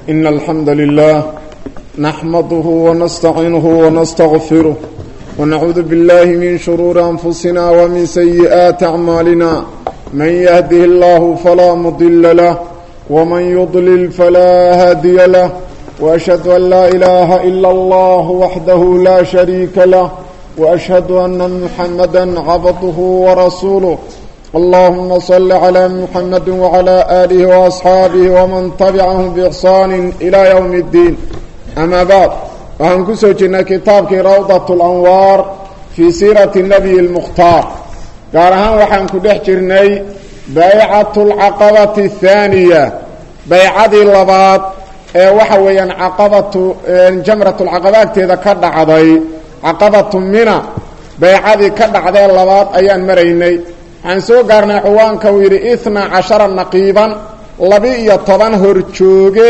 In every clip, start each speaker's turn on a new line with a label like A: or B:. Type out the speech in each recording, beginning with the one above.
A: إن الحمد لله نحمده ونستعينه ونستغفره ونعوذ بالله من شرور أنفسنا ومن سيئات أعمالنا من يهده الله فلا مضل له ومن يضلل فلا هادي له وأشهد أن لا إله إلا الله وحده لا شريك له وأشهد أن محمدا عبده ورسوله اللهم صل على محمد وعلى آله وأصحاabه ومن تبعهم بإحsaan إلى يوم الدين أmا bعd waxaan ku soo jirnay kitaabkii rawdaة الأnwaar fii siiraةi النبي الmkhtaar gaar ahaan waxaan ku dhex jirnay baycaة الcaqabaةi الثaaniية baycadii labaad ee waxa weeyaan caqabatu jamraة اlcaqaba agteeda ka dhacday caqabaةu mina baycadii ka dhacdee labaad ayaan maraynay waxaan soo gaarnay xuwaanka uu yidhi itna cashara naqiiban laba-iyo toban horjooge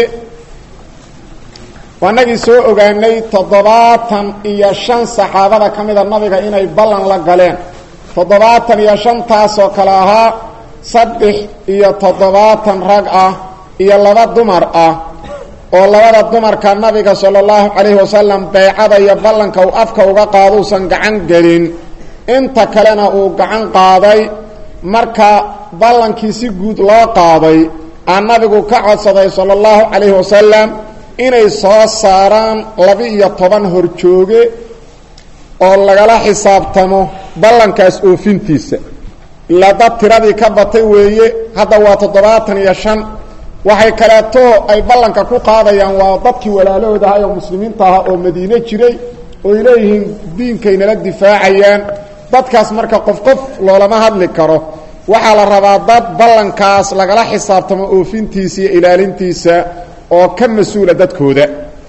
A: waanagii soo ogaanay toddobaatan iyo shan saxaabada ka mida nabiga inay ballan la galeen toddobaatan iyo shantaasoo kale ahaa saddex iyo toddobaatan rag ah iyo laba dumar ah oo labada dumarka nabiga sala allahu calayhi wasalam baycada iyo ballanka uu afka uga qaaduusan gacan gelin inta kalena uu gacan qaaday marka ballankii si guud loo qaaday aa nabigu ka codsaday sala allahu calayhi wasalam inay soo saaraan laba-iyo toban horjooge oo lagala xisaabtamo ballankaas oofintiisa ilaa dad tiradii ka batay weeye hadda waa toddobaatan iyo shan waxay kaleeto ay ballanka ku qaadayaan waa dadkii walaalahooda ahay oo muslimiinta aha oo madiine jiray ooy leeyihiin diinkaynala difaacayaan dadkaas marka qof qof loolama hadli karo waxaa la rabaa dad ballankaas lagala xisaabtamo oofintiisa iyo ilaalintiisa oo ka mas-uula dadkooda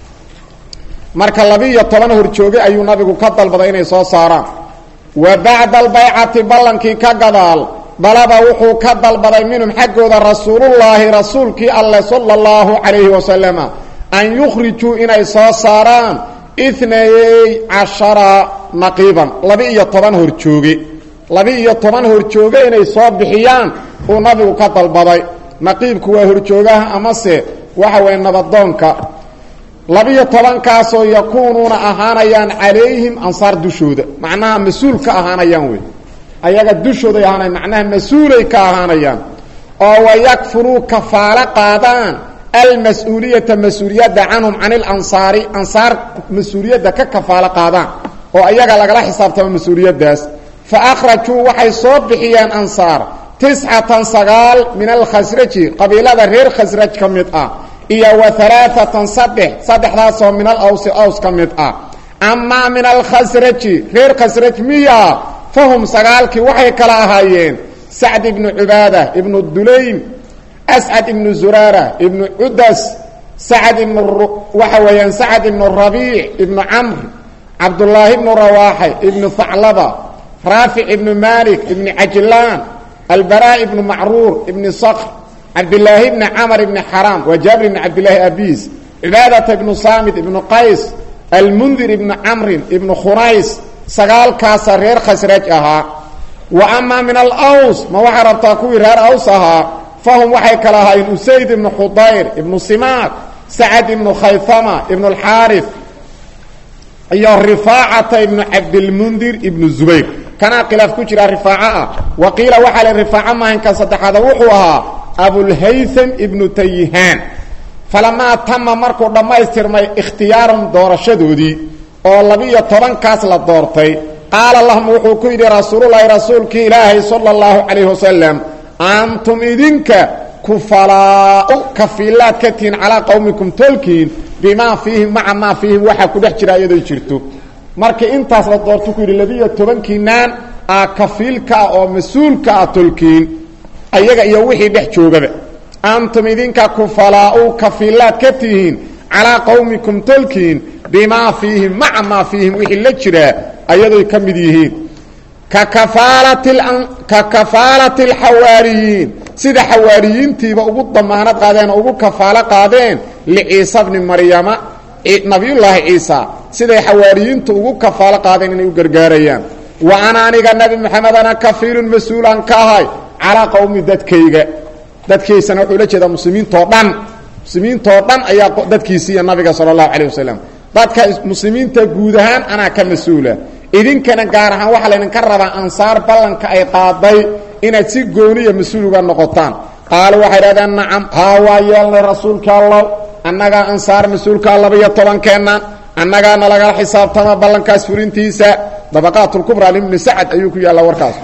A: marka laba-iyo toban horjooge ayuu nabigu ka dalbaday inay soo saaraan wa bacda albaycati ballankii ka gadaal dalaba wuxuu ka dalbaday minhum xaggooda rasuulullaahi rasuulkii alleh sala allahu calayhi wasalama an yukhrijuu inay soo saaraan inayey cashara naqiiban laba-iyo toban horjooge laba-iyo toban horjooge inay soo bixiyaan uu nabigu ka dalbaday naqiibku waa horjoogaha amase waxa weeye nabadoonka laba-iyo tobankaasoo yakuunuuna ahaanayaan calayhim ansaar dushooda macnaha mas-uul ka ahaanayaan wey ayaga dushooday ahaanayan macnaha mas-uulay ka ahaanayaan oo wayakfuruu kafaalo qaadaan almas-uuliyata mas-uuliyadda canhum can ilansaari ansaar mas-uuliyadda ka kafaalo qaadaan oo ayaga lagala xisaabtamo mas-uuliyaddaas fa akhrajuu waxay soo bixiyeen ansaar tiscatan sagaal min alkhasraji qabiilada reer khasraj ka mid ah iyo wa alaaatan saddex saddexdaasoo min al awsi aws ka mid ah amaa min alkhasraji reer khasraj miya fahum sagaalkii waxay kala ahaayeen sacd ibnu cubaada ibnu dulaym ascad ibnu zuraara ibnu cudas sacad ibnu waxa weeyaan sacad ibnu rabiic ibnu camr cabdullaahi ibnu rawaaxe ibnu haclaba raafic ibnu malik ibni cajlaan albaraa ibnu macruur ibni sakr cabdilaahi ibni camar ibni xaraam waa jaabir ibni cabdillaahi abiis cibaadata ibnu saamid ibnu qays almundir ibnu camrin ibnu khunays sagaalkaasa reer khasraj ahaa wa amaa min alaws ma waxaa rabtaa kuwii reer aws ahaa fahum waxay kala ahaayeen usayd ibnu khudayr ibnu simaak sacad ibnu khayfama ibnu alxaarif iyo rifaacata ibnu cabdilmundir ibnu zubayr kanaa khilaaf ku jira rifaaco ah wa qiila waxaa le rifaaco maahankan saddexaada wuxuu ahaa abulhaytham ibnu tayihaan falamaa tama markuu dhammaystirmay ikhtiyaarum doorashadoodii oo labiiyo tobankaas la doortay qaala lahum wuxuu ku yidhi rasuululahi rasuulkii ilaahay sala allahu calayhi wasalam antum idinka kufalaau kafiilaad ka tihiin calaa qowmikum tolkiin bimaa fiihim maca maa fiihim waxaa ku dhex jira iyadoo jirto markii intaas la doorto ku yidhi labiiyo tobankiinaan aa kafiilka ah oo mas-uulka ah tolkiin ayaga iyo wixii dhex joogaba antum idinka kufalaau kafiilaad ka tihiin calaa qowmikum tolkiin bimaa fiihim maca maa fiihim wixii la jiraa ayadoy ka mid yihiin ka kafaalati alxawaariyiin sida xawaariyiintiiba ugu damaanad qaadeen oo ugu kafaalo qaadeen liciisa bni maryama nabiyullaahi ciisa siday xawaariyiintu ugu kafaalo qaadeen inay u gargaarayaan wa ana aniga nebi moxamedana kafiilun mas-uulaan ka ahay calaa qowmi dadkayga dadkiisana wuxuu la jeedaa muslimiintao dhan muslimiintoo dhan ayaa dadkiisiiya nabiga sala allahu calayh wasalam dadka muslimiinta guud ahaan anaa ka mas-uula idinkana gaar ahaan waxaa laydinka rabaa ansaar ballanka ay qaaday inaad si gooniya mas-uul uga noqotaan qaalu waxay dhahdeen nacam haa waa yeelnay rasuulka allow annagaa ansaar mas-uulkaa laba-iyo tobankeennan annagaana lagala xisaabtama ballankaas fulintiisa dabaqaatulkubraa libni sacad ayuu ku yaallaa warkaas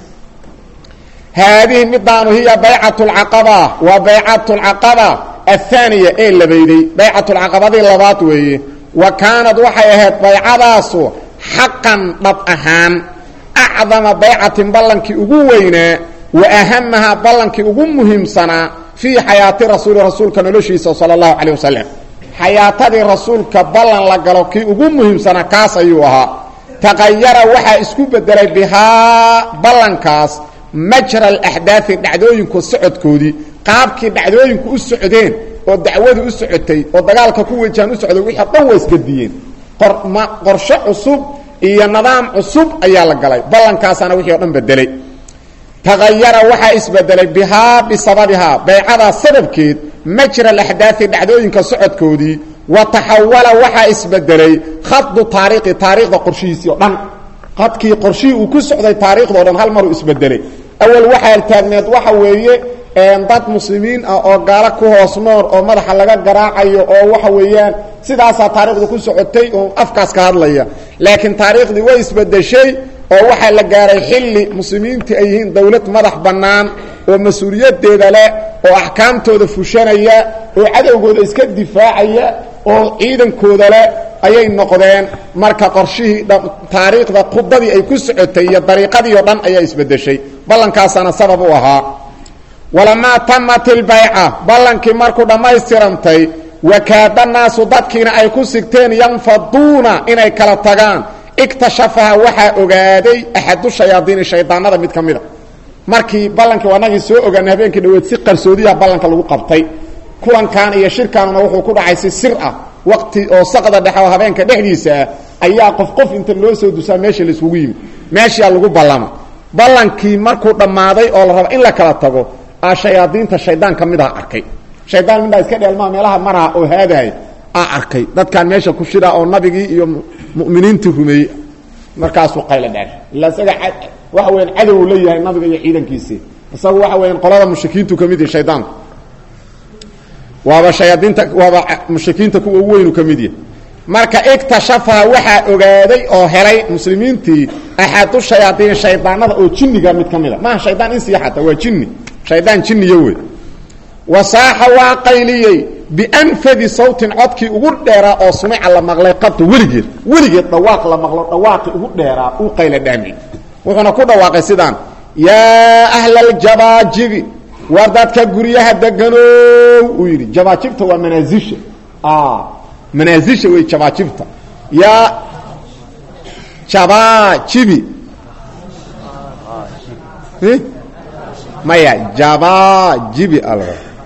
A: haadihi midaanu hiya baycat lcaqaba waa baycat lcaqaba ahaaniya ee labayday baycatulcaqabadii labaad weeye wa kaanad waxay ahayd baycadaasu xaqan dhab ahaan acdama baycatin ballankii ugu weynaa wa ahamahaa ballankii ugu muhiimsanaa fii xayaati rasuuli rasuulka noloshiisa sala allahu calayh wasalam xayaatadii rasuulka ballan la galo kii ugu muhiimsanaa kaas ayuu ahaa taqayara waxaa isku bedelay bihaa ballankaas majra alaxdaai dhacdooyinku socodkoodii qaabkii dhacdooyinku u socdeen oo dacwadu u socotay oo dagaalka ku wajahan u socday wixii dhan waa isgadiyeen qorshe cusub iyo nidaam cusub ayaa la galay ballankaasaana wixii o dhan bedelay tagayara waxaa isbedelay bihaa bisababihaa baycadaa sababkeed majra alaxdaai dhacdooyinka socodkoodii wa taxawala waxaa isbedelay khadu taariikhi taariikhda qorshihiisii o dhan khadkii qorshihii uu ku socday taariikhda o dhan hal maruu isbedelay awal waxaa taagneed waxa weeye dad muslimiin ah oo gaalo ku hoos nool oo madaxa laga garaacayo oo waxa weeyaan sidaasaa taariikhda ku socotay oo afkaas ka hadlaya laakiin taariikhdii way isbedeshay oo waxaa la gaaray xilli muslimiintii ay yihiin dowlad madax bannaan oo mas-uuliyadeeda leh oo axkaamtooda fushanaya oo cadowgooda iska difaacaya oo ciidankooda leh ayay noqdeen marka qorshihii taariikhda khudadii ay ku socotay iyo dariiqadii oo dhan ayaa isbedeshay ballankaasaana sabab u ahaa walamaa tamat ilbayca ballankii markuu dhammaystirantay wakaada naasu dadkiina ay ku sigteen yanfaduuna inay kala tagaan iktashafaha waxaa ogaaday axadu shayaadiini shaydaanada mid ka mida markii ballankii anagii soo ogaanay habeenkii dhaweed si qarsoodiyaha ballanka lagu qabtay kulankan iyo shirkaanuna wuxuu ku dhacay si sir ah waqti oo saqda dhexe oo habeenka dhexdiisa ah ayaa qof qof inta loo soo dusaa meesha laisugu yimid meeshaa lagu ballama ballankii markuu dhammaaday oo la raba in la kala tago a shayaadiinta shaydaan ka mid aha arkay shaydaan midhaa iska dheelmaa meelaha maraha oo haadahay aa arkay dadkaan meesha ku shiraa oo nabigii iyo mu'miniintii rumeeyey markaasuu qayla dheer illa isaga waxa weyaan cadow la yahay nabiga iyo ciidankiisii isagu waxa weyaan qolada mushrikiintu ka mid yahay shaydaanku waaba shayaadiinta waaba mushrikiinta kuwa ugu weynu ka mid yahay marka iktashafaha waxaa ogaaday oo helay muslimiintii axadu shayaadiin shaydaanada oo jinniga mid ka mida maaha shaydaan insiya xataa waa jinni shaydaan jinniyo wey wasaaxa waa qayliyey bianfadi sawtin codkii ugu dheeraa oo sumica la maqlay qabta weligeed weligeed dhawaaq la maqlo dhawaaqii ugu dheeraa uu qayla dhaami wuxuuna ku dhawaaqay sidaan yaa ahla aljabaajibi war dadka guryaha deganow uu yidhi jabaajibta waa manaasisha manaasisha wey jabaajibta yaa jabaajibi maya jabaajibi al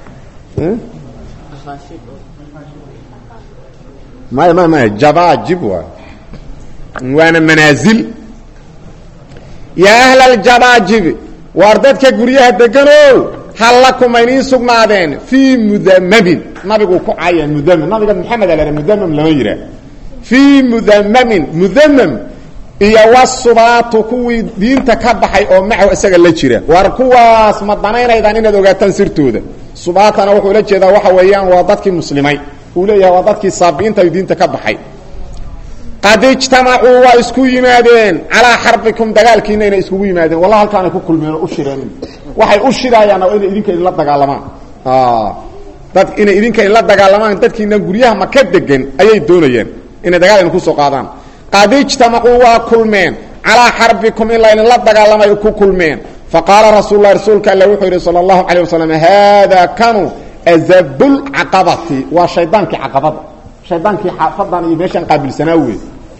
A: maya maya maya jabaajib waa waana manaasil yaa ahla aljabaajibi waar dadka guryaha deganow hal lakum ayniin sugnaadeen fii mudamamin nabiguu ku caya mudamam nabiga maxamed ala mudamam lama yihaa fii mudamamin mudamam iyo wasubaatu kuwii diinta ka baxay oo macaw isaga la jira waar kuwaas ma danaynaydaan inaad ogaataan sirtooda subaatana wuxuu la jeedaa waxa weeyaan waa dadkii muslimay uu leeyahay waa dadkii saabiinta diinta ka baxay qad ijtamacuu waa isku yimaadeen calaa xarbikum dagaalkiina inay iskugu yimaadeen wallah halkaanay ku kulmeen oo u shireen waxay u shiraayaan waa inay idinka idinla dagaalamaan dad inay idinka idinla dagaalamaan dadkiina guryaha maka degan ayay doonayeen inay dagaal idin kusoo qaadaan qad ijtamacuu waa kulmeen calaa xarbikum in laydinla dagaalamay ku kulmeen faqaala rasuul lah rasuulka alle wuxuu yidhi sala allahu calay wasalam haada kanu azabulcaqabati waa shaydaankii caqabada shaydaankii xaafadan iyo meeshaan qaabilsanaa wey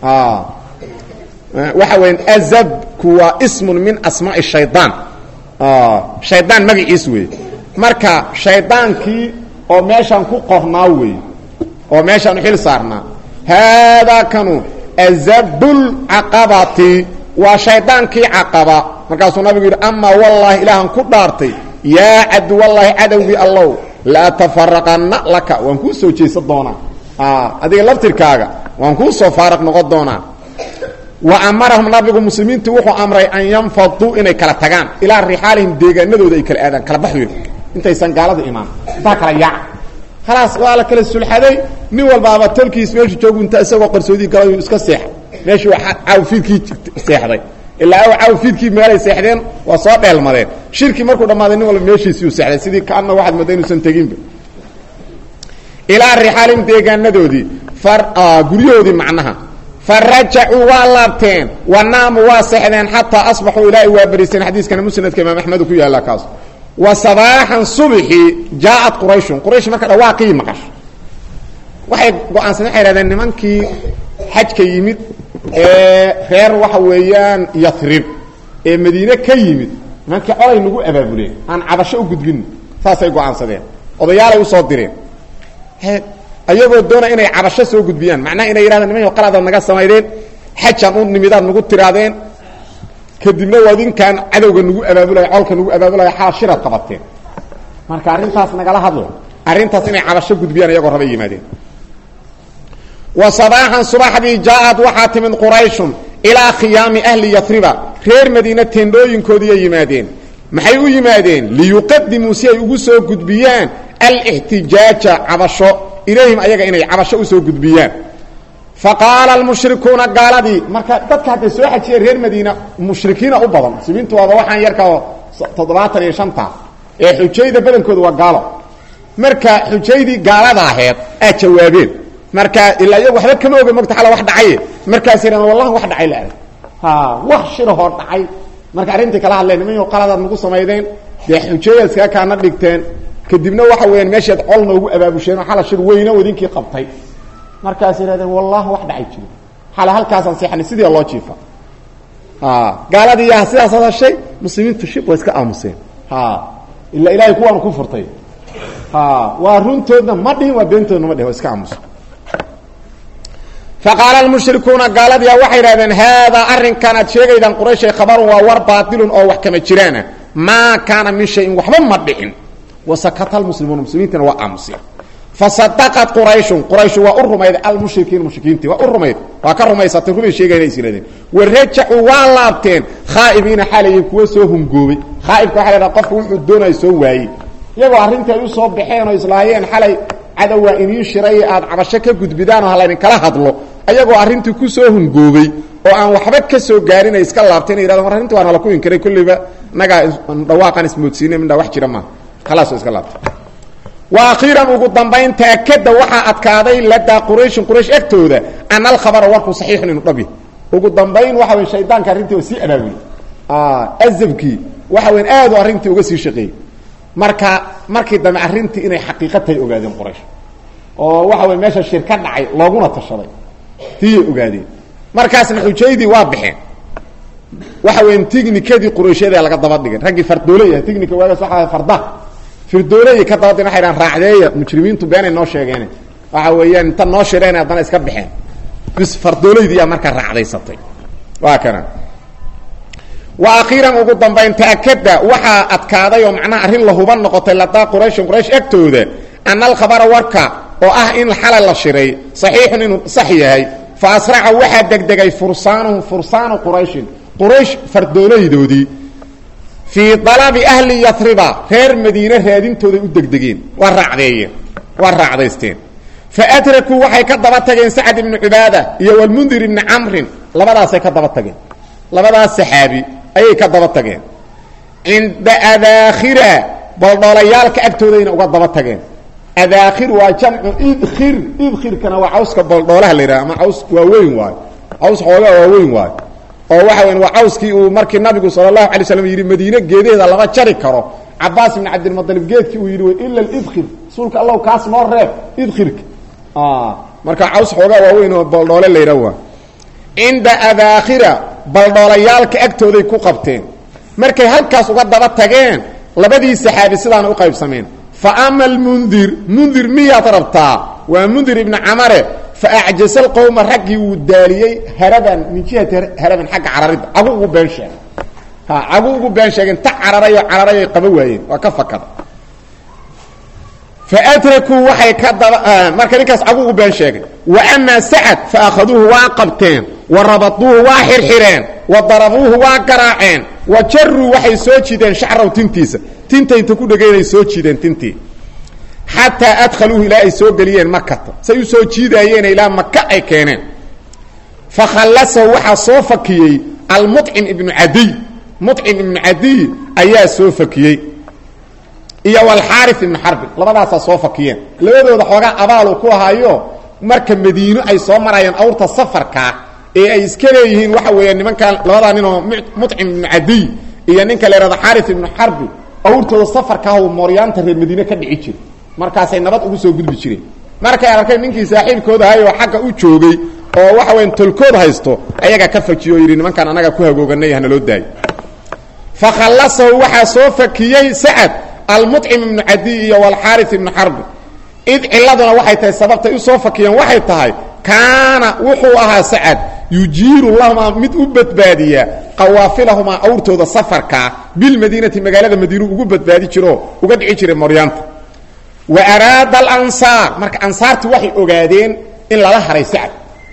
A: waxa weya azabku waa ismun min asmaa'i shaydaan shaydaan magaciis wey marka shaydaankii oo meeshaan ku qornaa wey oo meeshaan xil saarnaa haadaa kanu azabulcaqabati waa shaydaankii caqaba markaasuu nabigu yidhi amaa wallaahi ilaahan ku dhaartay yaa caduwallaahi cadowgii allow la tafaraqanna laka waan kuu soo jeesan doonaa adiga laftirkaaga waan kuu soo faaraq noqon doonaa wa amarahum nabigu muslimiintu wuxuu amray an yanfaduu inay kala tagaan ilaa rixaalihim deegaanadooda ay kala aadaan kala baxdooda intaysan gaalada imaan intaa kala yaaca khalaas waa la kala sulxaday nin walbaaba tolkiis meeshu joogu inta isagoo qarsoodii gala iska seexa meeshuu cawfiidkii seexday ilaa cawfiidkii meelay seexdeen waa soo dheelmadeen shirki markuu dhammaaday nin walba meeshiisiu seexday sidii kaana waxaad mooda inuusan teginba ilaa rixaalihim deegaanadoodii guryahoodii macnaha farajacuu waa laabteen wanaamu waa seexdeen xataa asbaxuu ilaahay waa beriisteen xadiiskana musnadka imaam axmed ku yaalla kaas wa sabaaxan subxi jaaءat qurayshun quraysh marka dhawaaqii maqasho waxay go-aansan waxay hahdeen nimankii xajka yimid ee reer waxa weeyaan yarib ee madiine ka yimid nimankii colay nagu abaabuleen aan cabasho u gudbin saasay go-aansadeen odayaalay usoo direen ayagoo doona inay cabasho soo gudbiyaan macnaha inay yidhahdeen niman qaladaad naga samaydeen xajaan u nimidaad nagu tiraadeen kadibna wadinkaan cadowga nagu abaabulaya colka nagu abaabulaya xala shiraad qabateen marka arrintaas nagala hadla arrintaas inay cabasho gudbiyaan iyagoo rabay yimaadeen wa sabaaxan subaxdii jaaءad waxaa timid qurayshun ilaa khiyaami ahli yariba reer madiine teendhooyinkoodiiay yimaadeen maxay u yimaadeen liyuqadimuu si ay ugu soo gudbiyaan alixtijaaja cabasho ilayhim ayaga inay cabasho usoo gudbiyaan faqaala almushrikuuna gaaladii marka dadka hadday soo xajiyeen reer madiina mushrikiina u badan muslimiintu waaba waxaan yarkaa toddobaatan iyo shanta ee xujayda badankooda waa gaalo marka xujaydii gaalada aheed aad jawaabeen marka ilaa iyagu waxba kama oga mogta alla wax dhacaye markaas yidhahn wallahi wax dhacay la ha wax shirahoo dhacay marka arrintii kala hadleen niman qaladaad nagu samaydeen dee xujayad iskaga kaana dhigteen kadibna waxa weyaan meeshaad col noogu abaabusheen oo xala shir weyne wadinkii qabtay markaas yidhahdeen wallahi wax dhacay jiro xala halkaasaan seexanay sidii loo jiifa gaaladii yaa sidaas hadashay muslimiintu shib waa iska aamuseen ila ilahay kuwaanu ku furtay waa runtoodna ma dhihin waa beentoodna ma dhihin waa iska aamusa faqaala almushrikuuna gaaladiia waxay idhahdeen haadaa arrinkan aad sheegaydaan qurayshay khabarun waa war baatilun oo wax kama jiraana maa kaana min shayin waxba ma dhicin wasakata almuslimuuna muslimiintina waa aamuseen fasadaqat qurayshun qurayshu waa u rumayday almushrikiin mushrikiintii waa u rumayd waa ka rumaysatay rumay sheegayna is yidhahdeen warajacuu waa laabteen khaa'ibiina xalayin kuwa soo hungoobay khaaibka waxa la dhaha qofku wuxuu doonaya soo waayey iyagoo arrintii ay u soo baxeen oo islaayeen xalay cadow waa iniin shiray aad cabasho ka gudbidaan oo hallaydinkala hadlo ayagoo arrintii ku soo hungoobay oo aan waxba ka soo gaarin ay iska laabteen ay yidhahdeen war arrintii waa nala ku inkiray kulliba nagaa dhawaaqaan ismoodsiinay midhaa wax jira maaha khalaas oo iska laabtay wa akhiiran ugu dambayn taakada waxaa adkaaday ladaa qurayshin quraysh agtooda ana alkhabara warku saxiixun inu dhabi ugu dambayn waxa wey shaydaanka arrintii oo sii abaabulay azabkii waxa weyn aad u arrintii uga sii shaqeeyey marka markii dambe arrintii inay xaqiiqa tahay ogaadeen quraysh oo waxa wey meesha shir ka dhacay looguna tashaday tiyay ogaadeen markaasna xujaydii waa baxeen waxa weyn tignikadii qurayshyada laga daba dhigay raggii fardooley ah tignika waagaas waxa farda firdooley ka daba dhigay waxay dhahan raacdeeya mujrimiintu beenay noo sheegeen waxa weeyaan inta noo shireen haddana iska baxeen bis fardooleydii aa markaa raacdaysatay waa kana wa akhiiran ugu dambayn taakada waxaa adkaaday oo macnaha arrin la huban noqotay ladaa qurayshin quraysh agtooda ana alkhabara warka oo ah in xalay la shiray saxiixun inuu sax yahay fa asraca waxaa degdegay fursaanuhum fursaanu qurayshin quraysh fardoolaydoodii fii dalabi ahli yariba reer madiine raadintooday u degdegeen waa raacdeeyeen waa raacdaysteen faadrakuu waxay ka daba tageen sacd ibni cubaada iyo walmundir ibni camrin labadaasay ka daba tageen labadaas saxaabi ayay ka daba tageen cinda adaakhira boldholayaalka agtoodayna uga daba tageen adaakhir waa jamcu idkhir idkhirkana waa cawska boldhoolaha la yidhaha ama caws waaweyn waayo caws xoogaa waaweyn waayo oo waxa weyn waa cawskii uu markii nabigu sala allahu alay slam yidhi madiine geedaheeda lama jari karo cabaas ibn cabdilmualib geedkii uu yidhi ila idkhir rasuulka allow kaas noo reeb idkhirka marka caws xoogaa waaweyn oo boldhoole la yidhaha waa cinda adaakhira baldhoolayaalka agtooday ku qabteen markay halkaas uga daba tageen labadii saxaabi sidaana u qaybsameen fa ama almundir mundir miyaad rabtaa waa mundir ibni camare fa acjasa alqowma raggii wuu daaliyey haraban min jihati haraban xagga cararidda cagu ugu been sheegay ha cagu ugu been sheegeen ta cararayoo cararayay qaba waayeen waa ka fakada faadrakuu waxay ka daba marka ninkaas cagu u been sheegay wa amaa sacad fa akhaduuhu waa qabteen wa rabaduuhu waa xirxireen wa darabuuhu waa garaaceen wa jaruu waxay soo jideen shacraw tintiisa tinta inta ku dhegaynay soo jiideen tintii xataa adkhaluuhu ilaa ay soo geliyeen makata say u soo jiidaayeen ilaa maka ay keeneen fa khallasahu waxaa soo fakiyey almucim ibnu cadiy mucim ibnu cadiy ayaa soo fakiyey iyo walxaari ibnu xarbin labadaasaa soo fakiyeen labadooda xoogaa abaalu ku ahaayo marka madiino ay soo marayeen awrta safarkaa ee ay iska leeyihiin waxa weeya nimankan labadaa ninoo mucim ibnu cadiy iyo ninka la yhahdo xaari ibnu xarbi awrtooda safarkaah mooryaanta reer madiine ka dhici jira markaasay nabad ugu soo gudbi jireen markay arkeen ninkii saaxiibkooda ahay oo xagga u joogay oo waxa weyan tolkood haysto ayagaa ka fakiyo oo yidhi nimankaan annaga ku hagooganay hana loo daayo fa khallasahu waxaa soo fakiyey sacad almucim ibnu cadiy iyo walxaari ibnu xarbi id ciladuna waxay tahay sababtay u soo fakiyeen waxay tahay kaana wuxuu ahaa sacad yujiiru lahumaa mid u badbaadiya qawaafilahumaa awrtooda safarkaa bilmadiinati magaalada madiinu ugu badbaadi jiroo uga dhici jiray moryaanta wa araada alansaar marka ansaartii waxay ogaadeen in lala haray sacad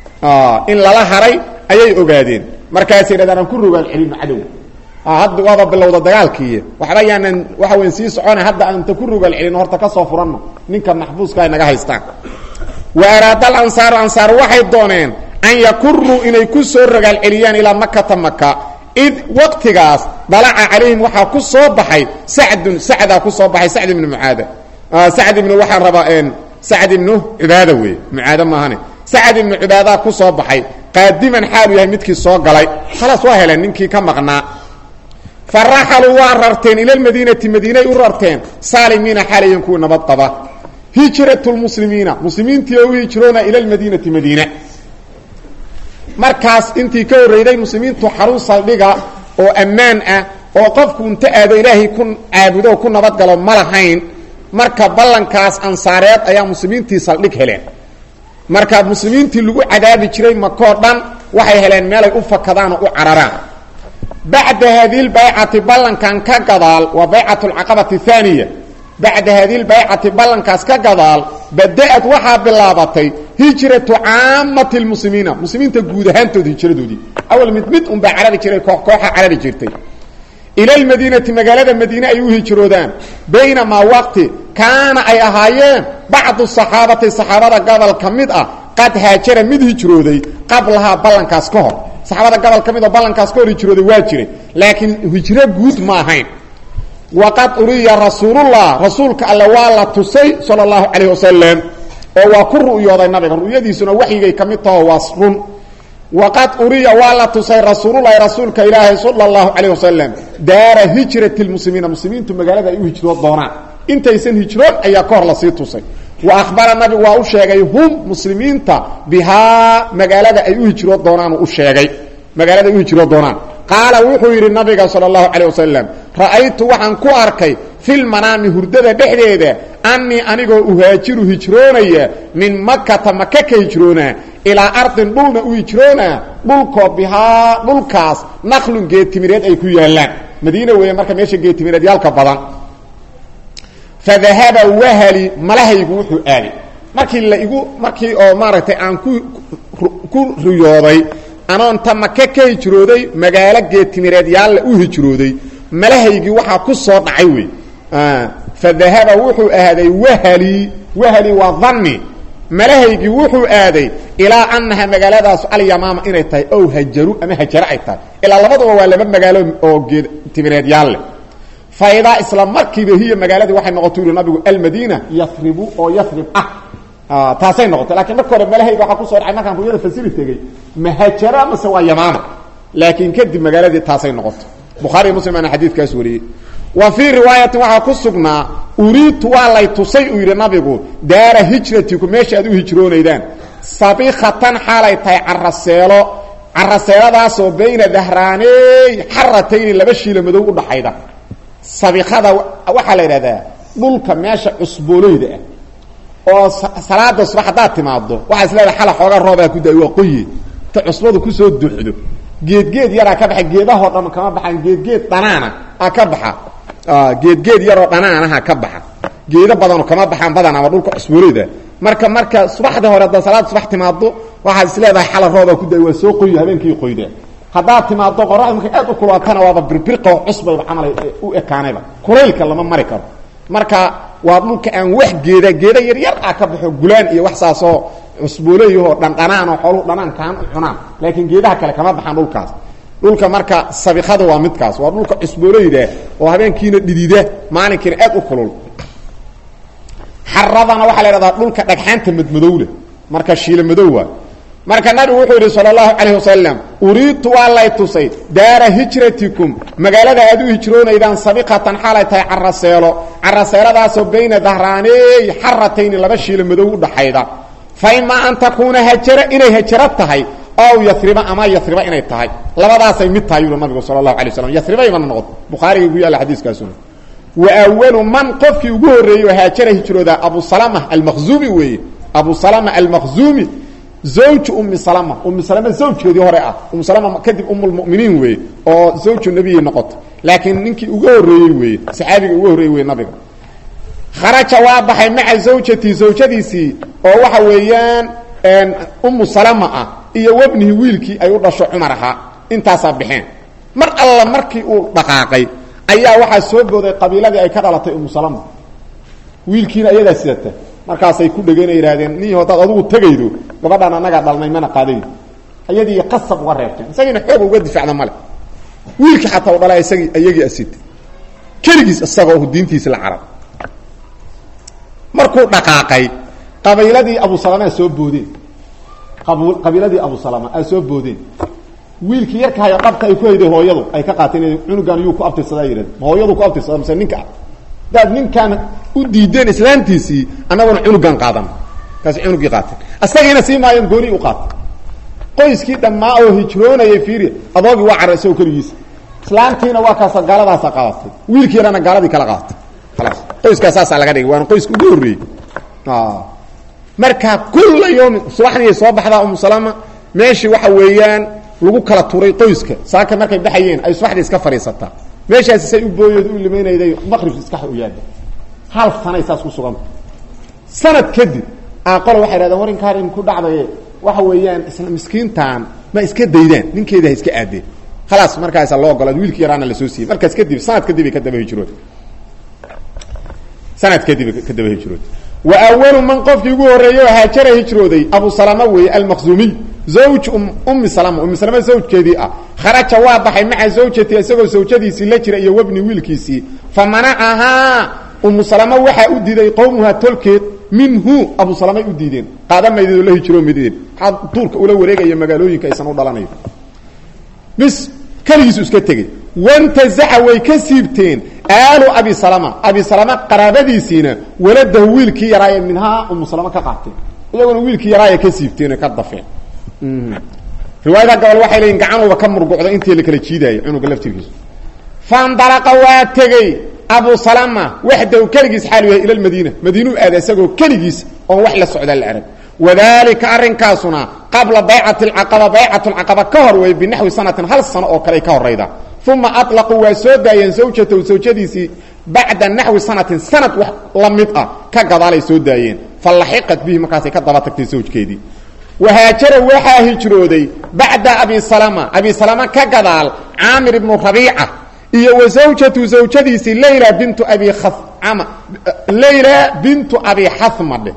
A: in lala haray ayay ogaadeen markaasay dhahdaan aan ku rogaan celino cadow hadda waaba bilowda dagaalkiiy waxba yaanan waxa weyn sii socona hadda aanta ku rogaal celino horta ka soo furanno ninka maxbuuska ay naga haystaan wa araada alansaaru ansaar waxay dooneen an yakuruu inay ku soo rogaal celiyaan ilaa makata maka id waqtigaas dalaca calayhim waxaa ku soo baxay sacdun sacdaa ku soo baxay sacd ibnu mucaada sacd ibnu waxaan rabaa sacd ibnu cibaada wey mucaado maahane sacd ibnu cibaadaa ku soo baxay qaadiman xaalu yahay midkii soo galay khalaas waa heleen ninkii ka maqnaa faraxaluu waa rarteen ila lmadiinati madiinay u rarteen saalimiina xaalayan kuwa nabad qaba hijrat lmuslimiina muslimiintii oo u hijroona ila lmadiinati madiina markaas intii ka horreyday muslimiintu xarun saldhiga oo ammaan ah oo qofku inta aado ilaahay ku caabudo oo ku nabadgalo ma lahayn marka ballankaas ansaareed ayaa muslimiintii saldhig heleen marka muslimiintii lagu cadaabi jiray makoo dhan waxay heleen meelay u fakadaan oo u cararaan bacda haadihi lbaycati ballankan ka gadaal waa baycat alcaqabati aaniya bacda haadihi lbaycati ballankaas ka gadaal bada-ad waxaa bilaabatay hijratu caamati lmuslimiina muslimiinta guud ahaantood hijradoodii awal mid mid unbaa carari jiray koox kooxa carari jirtay ila lmadiinati magaalada madiine ay u hijroodaan baynamaa waqti kaana ay ahaayeen bacdu saxaabati saxaabada gobol ka mid ah qad haajara mid hijrooday qablahaa ballankaas ka hor saxaabada gobol ka mid oo ballankaas ka hor hijrooday waa jiray laakiin hijro guud ma ahayn waqad uriya rasuulullah rasuulka alle waa la tusay sala allahu calayh wasalam oo waa ku ru'yooday nabiga ru'yadiisuna waxyigay ka mid taho waa run waqad uriya waa la tusay rasuululahi rasuulka ilaahay sala allahu calayh wasalam daara hijrati lmuslimiina muslimiintu magaalada ay u hijrood doonaan intaysan hijroon ayaa ka hor lasii tusay wa ahbara nabigu waa u sheegay hum muslimiinta bihaa magaalada ay u hijrood doonaan u sheegay magaalada ay u hijrood doonaan qaala wuxuu yidhi nabiga sala allahu calayh wasalam ra'aytu waxaan ku arkay filmanaami hurdada dhexdeeda annii anigoo uhaajiru hijroonaya min makata maka ka hijroonaa ilaa ardin dhulna u hijroonaa dhulkoo bihaa dhulkaas naqlun geedtimireed ay ku yaallaan madiina weeye marka meesha geedtimireed yaalka badan fadahaba wahali malahaygu wuxuu aaday markii la igu markii oo maaragtay aan ku ku riyooday anoonta maka ka hijrooday magaalo geedtimireed yaalla u hijrooday malahaygii waxaa ku soo dhacay wey fadahaba wuxuu aaday wahali wahali waa dhanni malahaygii wuxuu aaday ilaa annaha magaaladaas alyamaama inay tahay ow hajaru ama hajaro ay tahay ilaa labaduba waa laba magaalo oo geed timireed yaalle faidaa isla markiiba hiya magaaladii waxay noqotay uri nabigu almadiina yasribu oo yasrib ah taasay noqotay lakiin marka hore malahayga waxaa kusoo dhacay markaan ruyada fasiri tegey mahajara mase waa yamaama laakiin kadib magaaladii taasay noqotay bukhaariy muslim aana xadiidkaas wariyey wa fii riwaayatin waxaa ku sugnaa uriidtu waa lay tusay uu yidhi nabigu daara hijratiku meesha aad u hijroonaydaan sabikatan xaalay tahay caraseelo caraseeladaasoo bayna dahraaney xaratayni laba shiila madow udhaxayda sabikada waxaa la yidhahdaa dhulka meesha cusbooleyda ah oo salaada subax haddaad timaado waxaa is leedahay xala xoogaa roobaa ku da waa qoye ta cusbadu kusoo duxdo geedgeed yaraa ka baxa geedahoo dhan kama baxaan geedgeed dhanaana a ka baxa geedgeed yaroo dhanaanaha ka baxa geedo badano kama baxaan badan ama dhulka cusbooleyda marka marka subaxda hore haddaad salaada subax timaado waxaad is leedahay xala rooba ku da waa soo qoyo habeenkii qoyda haddaad timaado qoraxda markay aad u kulaatana waaba birbirqo cusbayba camal u ekaanayba kulaylka lama mari karo marka waa dhulka aan wax geeda geeda yaryar ah ka baxo gulaan iyo wax saasoo cusbooleeyahoo dhandhanaan oo xooluhu dhanaan kaan u cunaan laakiin geedaha kale kama baxaan dhulkaas dhulka marka sabikada waa midkaas waa dhulka cusbooleyda oo habeenkiina dhidida maalinkiina aad u kulul xaradana waxaa la idhahdaa dhulka dhagxaanta madmadowle marka shiila madow waa marka nabigu wuxuu yidhi sal اlahu calayh wasalam uriidtu waa lay tusay daara hijratikum magaalada aad u hijroonaydaan sabiqatan xaalay tahay caraseelo caraseeladaasoo bayna dahraaneey xaratayni laba shiila madow u dhaxayda fa imaa an takuuna hajara inay hajaro tahay ow yariba ama yariba inay tahay labadaasay mid tahay yuri nabigu sal اlahu alay waslam yaribaymana noqoto bukhaarigay ku yaalla xadiiskaasuna wa awalu man qofkii ugu horreeyey oo haajara hijrooda abu salama almaqzuumi weeye abu salama almaqzuumi zawju ummi salama ummi salama zawjkeedii hore ah ummu salama kadib ummulmuminiin weeye oo zawju nebiyay noqoto laakiin ninkii ugu horreeyey weeye saxaabiga ugu horreeyey weye nabiga kharaja waa baxay maca zawjatii zawjadiisii oo waxa weeyaan ummu salama ah iyo wabnihi wiilkii ay u dhasho cumar ahaa intaasaa baxeen mar alla markii uu dhaqaaqay ayaa waxaa soo booday qabiiladii ay ka dhalatay ummu salama wiilkiina ayadaa sidata markaasay ku dhegeen ay yidhahdeen nin haddaad adugu tegaydo gabadhaan annagaa dhalnay mana qaadayn ayadii qasab uga reebteen isagiina xoog uga difacda male wiilkii xataa u dhala isagii iyagii asitay keligiis isagoo diintiisi la carab markuu dhaqaaqay qabiiladii abu salama soo boodeen qabiiladii abu salama aa soo boodeen wiilkii yarkahayo qabka ay ku hayday hooyadu ay ka qaateen cunugan yuu ku abtirsadaa yidhahd ma hooyadu ku abtirsada mise ninka hadaad ninkaan u diideen islaantiisii annaguna cunugan qaadan kaasi cunugii qaateen asagiina sii maayeen gooni u qaatay qoyskii dhammaa oo hijroonayay fiiri adoogii waa cara isagoo keligiisa islaantiina waa kaasa gaaladaasa qaadatay wiilkii yarana gaaladii kala qaadatay khalaas qoyskaa saasaa laga dhigay waana qoyska ugu horreeyey marka kulla yoomin subaxdii soo baxdaa umu salama meeshii waxa weeyaan lagu kala turay qoyska saaka markay baxayeen ay subaxdii iska fadhiisataa meeshaasi say u booyeed u limaynayday maqrib iska u yaada hal sanay saas ku suganta sanad kadib aaqolo waxay dhahdeen warinkaan ku dhacdaye waxa weeyaan isla miskiintan ma iska daydaan ninkeeda ha iska aadeen khalaas markaasa loo ogolaad wiilkii yaraana lasoo siiyey markaas kadib sanad kadib ay ka daba hijrood sanad kadib ka daba hijrood wa awalu man qofkii ugu horreeyey oo haajara hijrooday abu salama weeye almaqzuumiy zawj ummi salama ummi salama zawjkeedii ah kharaja waa baxay maca zawjati isagoo zawjadiisii la jira iyo webni wiilkiisii fa manacahaa ummu salama waxaa u diiday qowmuha tolkeed minhu abu salamay u diideen qaadamaydeedoo la hijroo mideen maxaa duurka ula wareegaya magaalooyinka aysan u dhalanayo bis keligiisu iska tegey wantazaca way ka siibteen aalu abi salama abi salama qaraabadiisiina waladahu wiilkii yaraaye minhaa umu salama ka qaateen iyaguna wiilkii yaraaya ka siibteen ka dafeen riwaayada gobol waxay leeyiin gacanuba ka murgucda intii la kala jiidaayo cunuga laftirkiisu faindalaqa waa tegey abu salama waxdahu keligiis xaalu yahay ila lmadiina madiinuu aada isagoo keligiis oon wax la socdaa la arag wadalika arrinkaasuna qabla baycati alcaqaba baycat lcaqaba ka hor weeye binaxwi sanatin hal sano oo kale ay ka horayda uma aطlaquu waa soo daayeen zawjatahu zawjadiisii bacda naxwi sanatin sanad wax la mid ah ka gadaalay soo daayeen falaxiqat bihi markaasay ka daba tagtay zawjkeedii wahaajara waxaa hijrooday bacda abi salama abi salama ka gadaal caamir ibnu rabiica iyo wa zawjatu zawjadiisii layla bintu abi khama layla bintu abi xathmadhe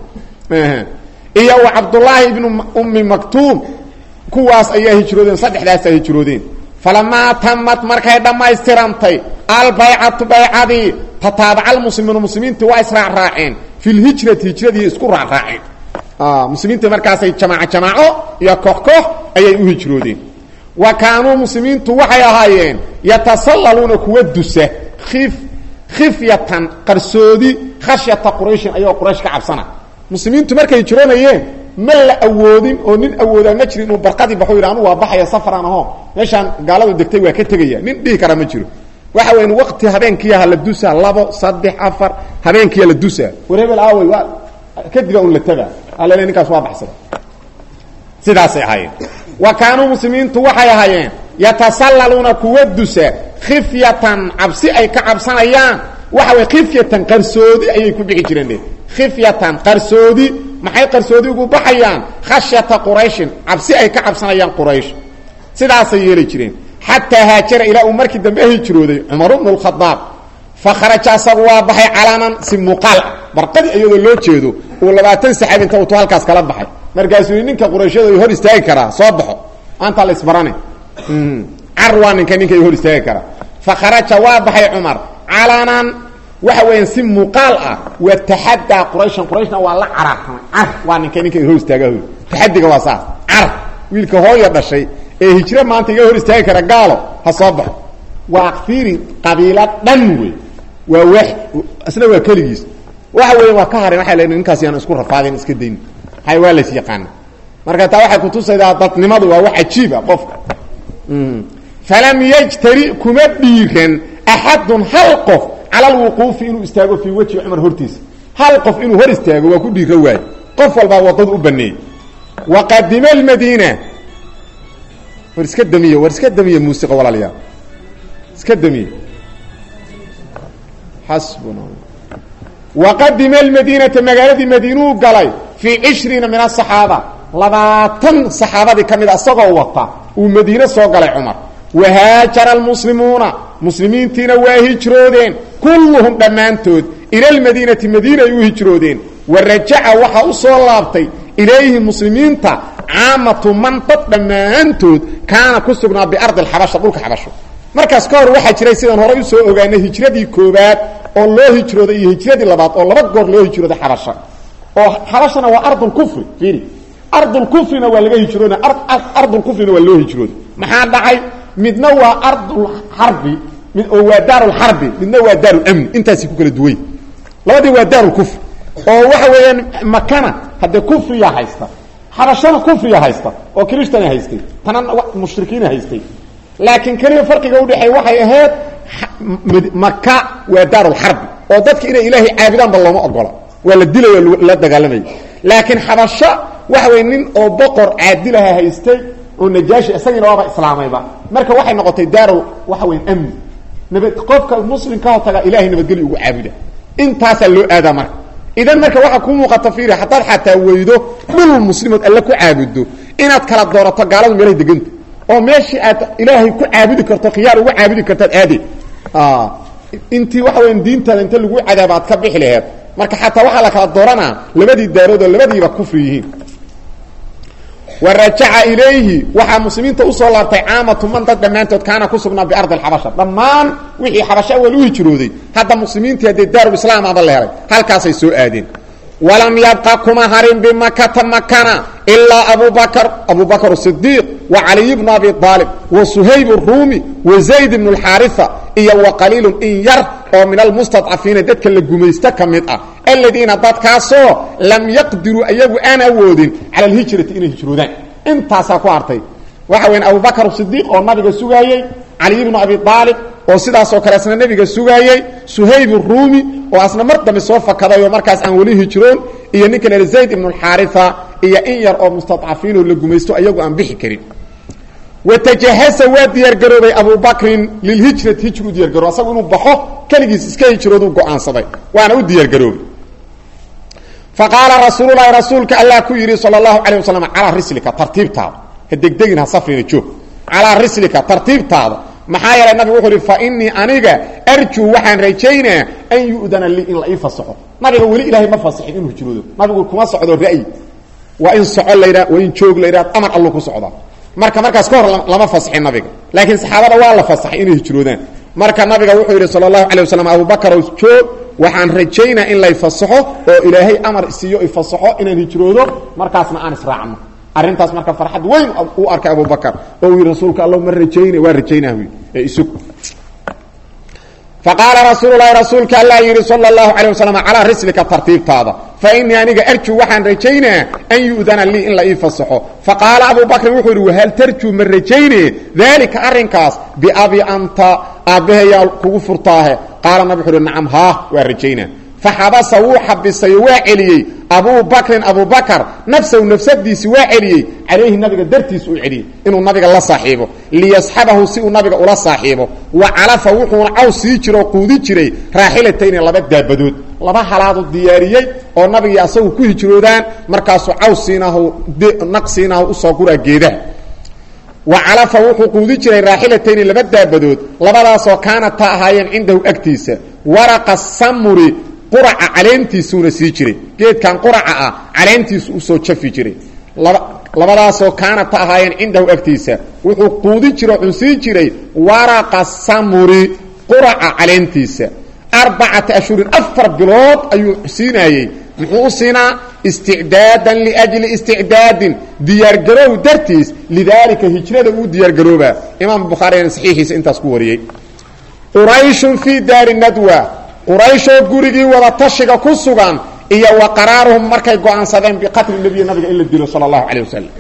A: iyo wa cabdullaahi ibnu ummi maktuum kuwaas ayaa hijroodeen saddexdaasaa hijroodeen falamaa tamad markay dhammaystirantay albaycatu baycadii tataabaca almuslimuuna muslimiintii waa israacraaceen fi lhijrati hijradii isku raacraaceen muslimiinta markaasay jamaaco jamaaco iyo koox koox ayay u hijroodeen wa kaanuu muslimiintu waxay ahaayeen yatasallaluuna kuwa dusa if khifyatan qarsoodi khashyata qurayshin ayagoo quraysh ka cabsana muslimiintu markay hijroonayeen ma la awoodin oo nin awoodaa ma jiro inuu barqadii baxo yidhi anu waa baxaya safaraan aho meeshaan gaaladu degtay waa ka tegaya nin dhihi kara ma jiro waxa weyan waqti habeenkiiha la dusa labo saddex afar habeenkiiya la dusa war hebel aawey waa kadiba un la taga alale ninkaas waa baxsada sidaasay ahaayeen wa kaanuu muslimiintu waxay ahaayeen yatasallaluuna kuwa dusa khifyatan cabsi ay ka cabsanayaan waxa way khifyatan qarsoodi ayay ku bixi jireen dhe khifyatan qarsoodi maxay qarsoodi ugu baxayaan khashyata qurayshin cabsi ay ka cabsanayaan quraysh sidaasay yeeli jireen xataa haajara ilaa uu markii dambe hijrooday cumar bnu lkhadaab fa kharaja asagu waa baxay calaanan si muuqaal ah barqadii iyadoo loo jeedo uu labaatan saxaabi inta utu halkaas kala baxay markaasuu yii ninka qurayshada hor istaagi karaa soo baxo maanta la isbarane car waa ninka ninka hor istaagi karaa fa kharaja waa baxay cumar calaanan waxa weeyaan si muuqaal ah waa taxadaa qurayshan qurayshna waa la caraartamay car waa ninka ninka hor istaaga taxadiga waa saas car wiilka hooya dhashay ee hijro maanta iga hor istaagi kara gaalo ha soo baxo waa fiiri qabiilo dhan wey waa waaxid isna waa keligiis waxa weya waa ka hareen waxa leeyihin ninkaas yaan isku rafaadeen iska dayn hay waa lays yaqaana marka taa waxay kutusaydaa dadnimadu waa wax cajiib ah qofka falam yajtari kuma dhiiran axadun hal qof cala alwuquufi inuu istaago fii wejhi cumar hortiisa hal qof inuu hor istaago waa ku dhiira waayo qof walbaa wadadu u baneeyey waqadima almadiina war iska damiye war iska damiye muusiqa walaalayaal iska damiye xasbuna waqadima almadiinata magaaladii madiinuu galay fii cishriina min asaxaaba labaatan saxaabadii ka mid a isagoo wata uu madiine soo galay cumar wahaajara almuslimuuna muslimiintiina waa hijroodeen kulluhum dhammaantood ila almadiinati madiina ay u hijroodeen wa rajaca waxaa u soo laabtay ilayhi muslimiinta caamatu man dad dhammaantood kaana ku sugnaa biardi alxabasha dhulka xabasho markaas ka hor waxaa jiray sidaan horay usoo ogaanay hijradii koobaad oo loo hijrooday iyo hijradii labaad oo laba goor loo hijrooday xabasha oo xabashana waa ardulkufri fiiri ardulkufrina waa laga hijroona ardulkufrina waa loo hijrooday maxaa dhacay midna waa ardulxarbi mid oo waa daarulxarbi midna waa daarulamni intaasi ku kala duway labadii waa daarulkufri oo waxa weeyaan makana haddee kufriya haysta xabashana kufriya haysta oo kristana haystay tana mushrikiina haystay laakiin keliya farqiga udhexeey waxay ahayd maka waa daarulxarbi oo dadka inay ilaahay caabudaanba looma ogola waa la dilay la dagaalamaya laakiin xabasho waxa wey nin oo boqor caadilaha haystay oo najaashi isagiina waaba islaamayba marka waxay noqotay daarul waxa weya amni nabad qofka muslimkaho taga ilahay nabadgelyo ugu caabuda intaasaa loo aadaa marka idan marka waxaa ku muuqata fiiri haddaad xataa weydo dhul muslimood alle ku caabudo inaad kala doorato gaaladu meelahay deganta oo meeshii aad ilaahay ku caabudi karto khiyaar ugu caabudi kartaad aade intii waxa weya diintaada inta lagu cadaaba aad ka bixi laheed marka xataa waxaa la kala dooranaa labadii daarood oo labadiiba kufri yihiin wa rajaca ilayhi waxaa muslimiinta usoo laabtay caamatu man dad dhammaantood kaana ku sugnaa biardi alxabasha dhammaan wixii xabasho awal u hijrooday hadda muslimiintii haddee daarulislaam aba la helay halkaasay soo aadeen walam yabqa kuma harin bimakata makana ilaa abu bakr abu bakr sidiiq wa caliy bnu abi aalib wa suhayb ruumi wa zayd bnu lxaarifa iyo wa qaliilun in yar oo min almustadcafiina dadka la gumaysto ka mid ah aladiina dadkaasoo lam yaqdiruu ayagu aan awoodin cala alhijrati inay hijroodaan intaasaa ku hartay waxa weya abu bakr sidiiq oo nabiga sugaayey caliy bnu abi aalib oo sidaasoo kale asna nebiga sugaayey suhayb ruumi oo asna mar dambe soo fakaday oo markaas aan weli hijroon iyo ninka la zayd ibnu alxaarifa iyo in yar oo mustadcafiinoo la gumaysto ayagu aan bixi karin watajahasa waa diyaargaroobay abu bakrin lilhijrati hijru diyargaro asagu inuu baxo keligiis iska hijrooduu go-aansaday waana u diyaargaroobay faqaala rasuululahi rasuulka allah ku yidhi sal اlahu alيه waslm calaa rislika tartiibtaada ha degdegin ha safrina joog calaa rislika tartiibtaada maxaa yeelay nabigu wuxuu ihi fainii aniga arjuu waxaan rajaynaa an yu'dana lii in la ii fasaxo nabiga weli ilaahay ma fasixin inuu hijroodo nabigu kuma socdo ra'yi waa in soco laydha waa in joog laydha amar allu ku socdaa marka markaas ka hor lama fasixin nabiga laakiin saxaabada waa la fasaxay inay hijroodaan marka nabiga wuxuu yidhi sal اlahu alيه waslm abubakrow joog waxaan rajaynaa in lay fasaxo oo ilaahay amar siiyo ifasaxo inaan hijroodo markaasna aan israacno arrintaas marka farxad weyn uu arkay abubakr oo uu yidhi rasuulka alla ma rajayna waa rajaynah ee isug faqaala rasuululahi rasuulka allah yidhi sal اlahu alيه waslm calaa rislika tartiibtaada fainii aniga arjuu waxaan rajaynaa an yu'dana lii in la ii fasaxo faqaala abu bakrin wuxuu yidhi wahal tarjuu ma rajayne daalika arrinkaas biabi anta aabbahayaa kugu furtaahe qaala nabig wuxu uhi nacam haa waa rajaynaa faxabasa wuu xabisay oo waa celiyey abu bakrin abu bakr nafsahu nafsadiisi waa celiyey calayhi nabiga dartiis uu celiyey inuu nabiga la saaxiibo liyasxabahu si uu nabiga ula saaxiibo wa calafa wuxuuna caw sii jiro oo quudi jiray raaxilatayni laba daabadood laba halaadu diyaariyey oo nabigii asagu ku hijroodaan markaasuu caw siinahu naq siinahu usoo guraa geedaha wa calafa wuxuu quudi jiray raaxilatayni laba daabadood labadaasoo kaanata ahaayeen cindahu agtiisa waraqa samuri quraca caleentiisuuna sii jiray geedkan quraca ah caleentiisu usoo jafi jiray labadaasoo kaanata ahaayeen cindahu agtiisa wuxuu quudi jiro xun sii jiray waraqa samuri quraca caleentiisa arbacata ashhurin afar bilood ayuu siinaayey muxuu u siinaa isticdaadan liajli isticdaadin diyaargaroow dartiis lidaalika hijrada uu diyaargaroobaa imaam bukhaarina saxiixiisa intaas ku wariyey qurayshun fii daari nadwa qurayshoo gurigii wada tashiga ku sugan iyo wa qaraaruhum markay go-aansadeen biqatli nebiyi nabiga in la dilo sala allahu calay wasalam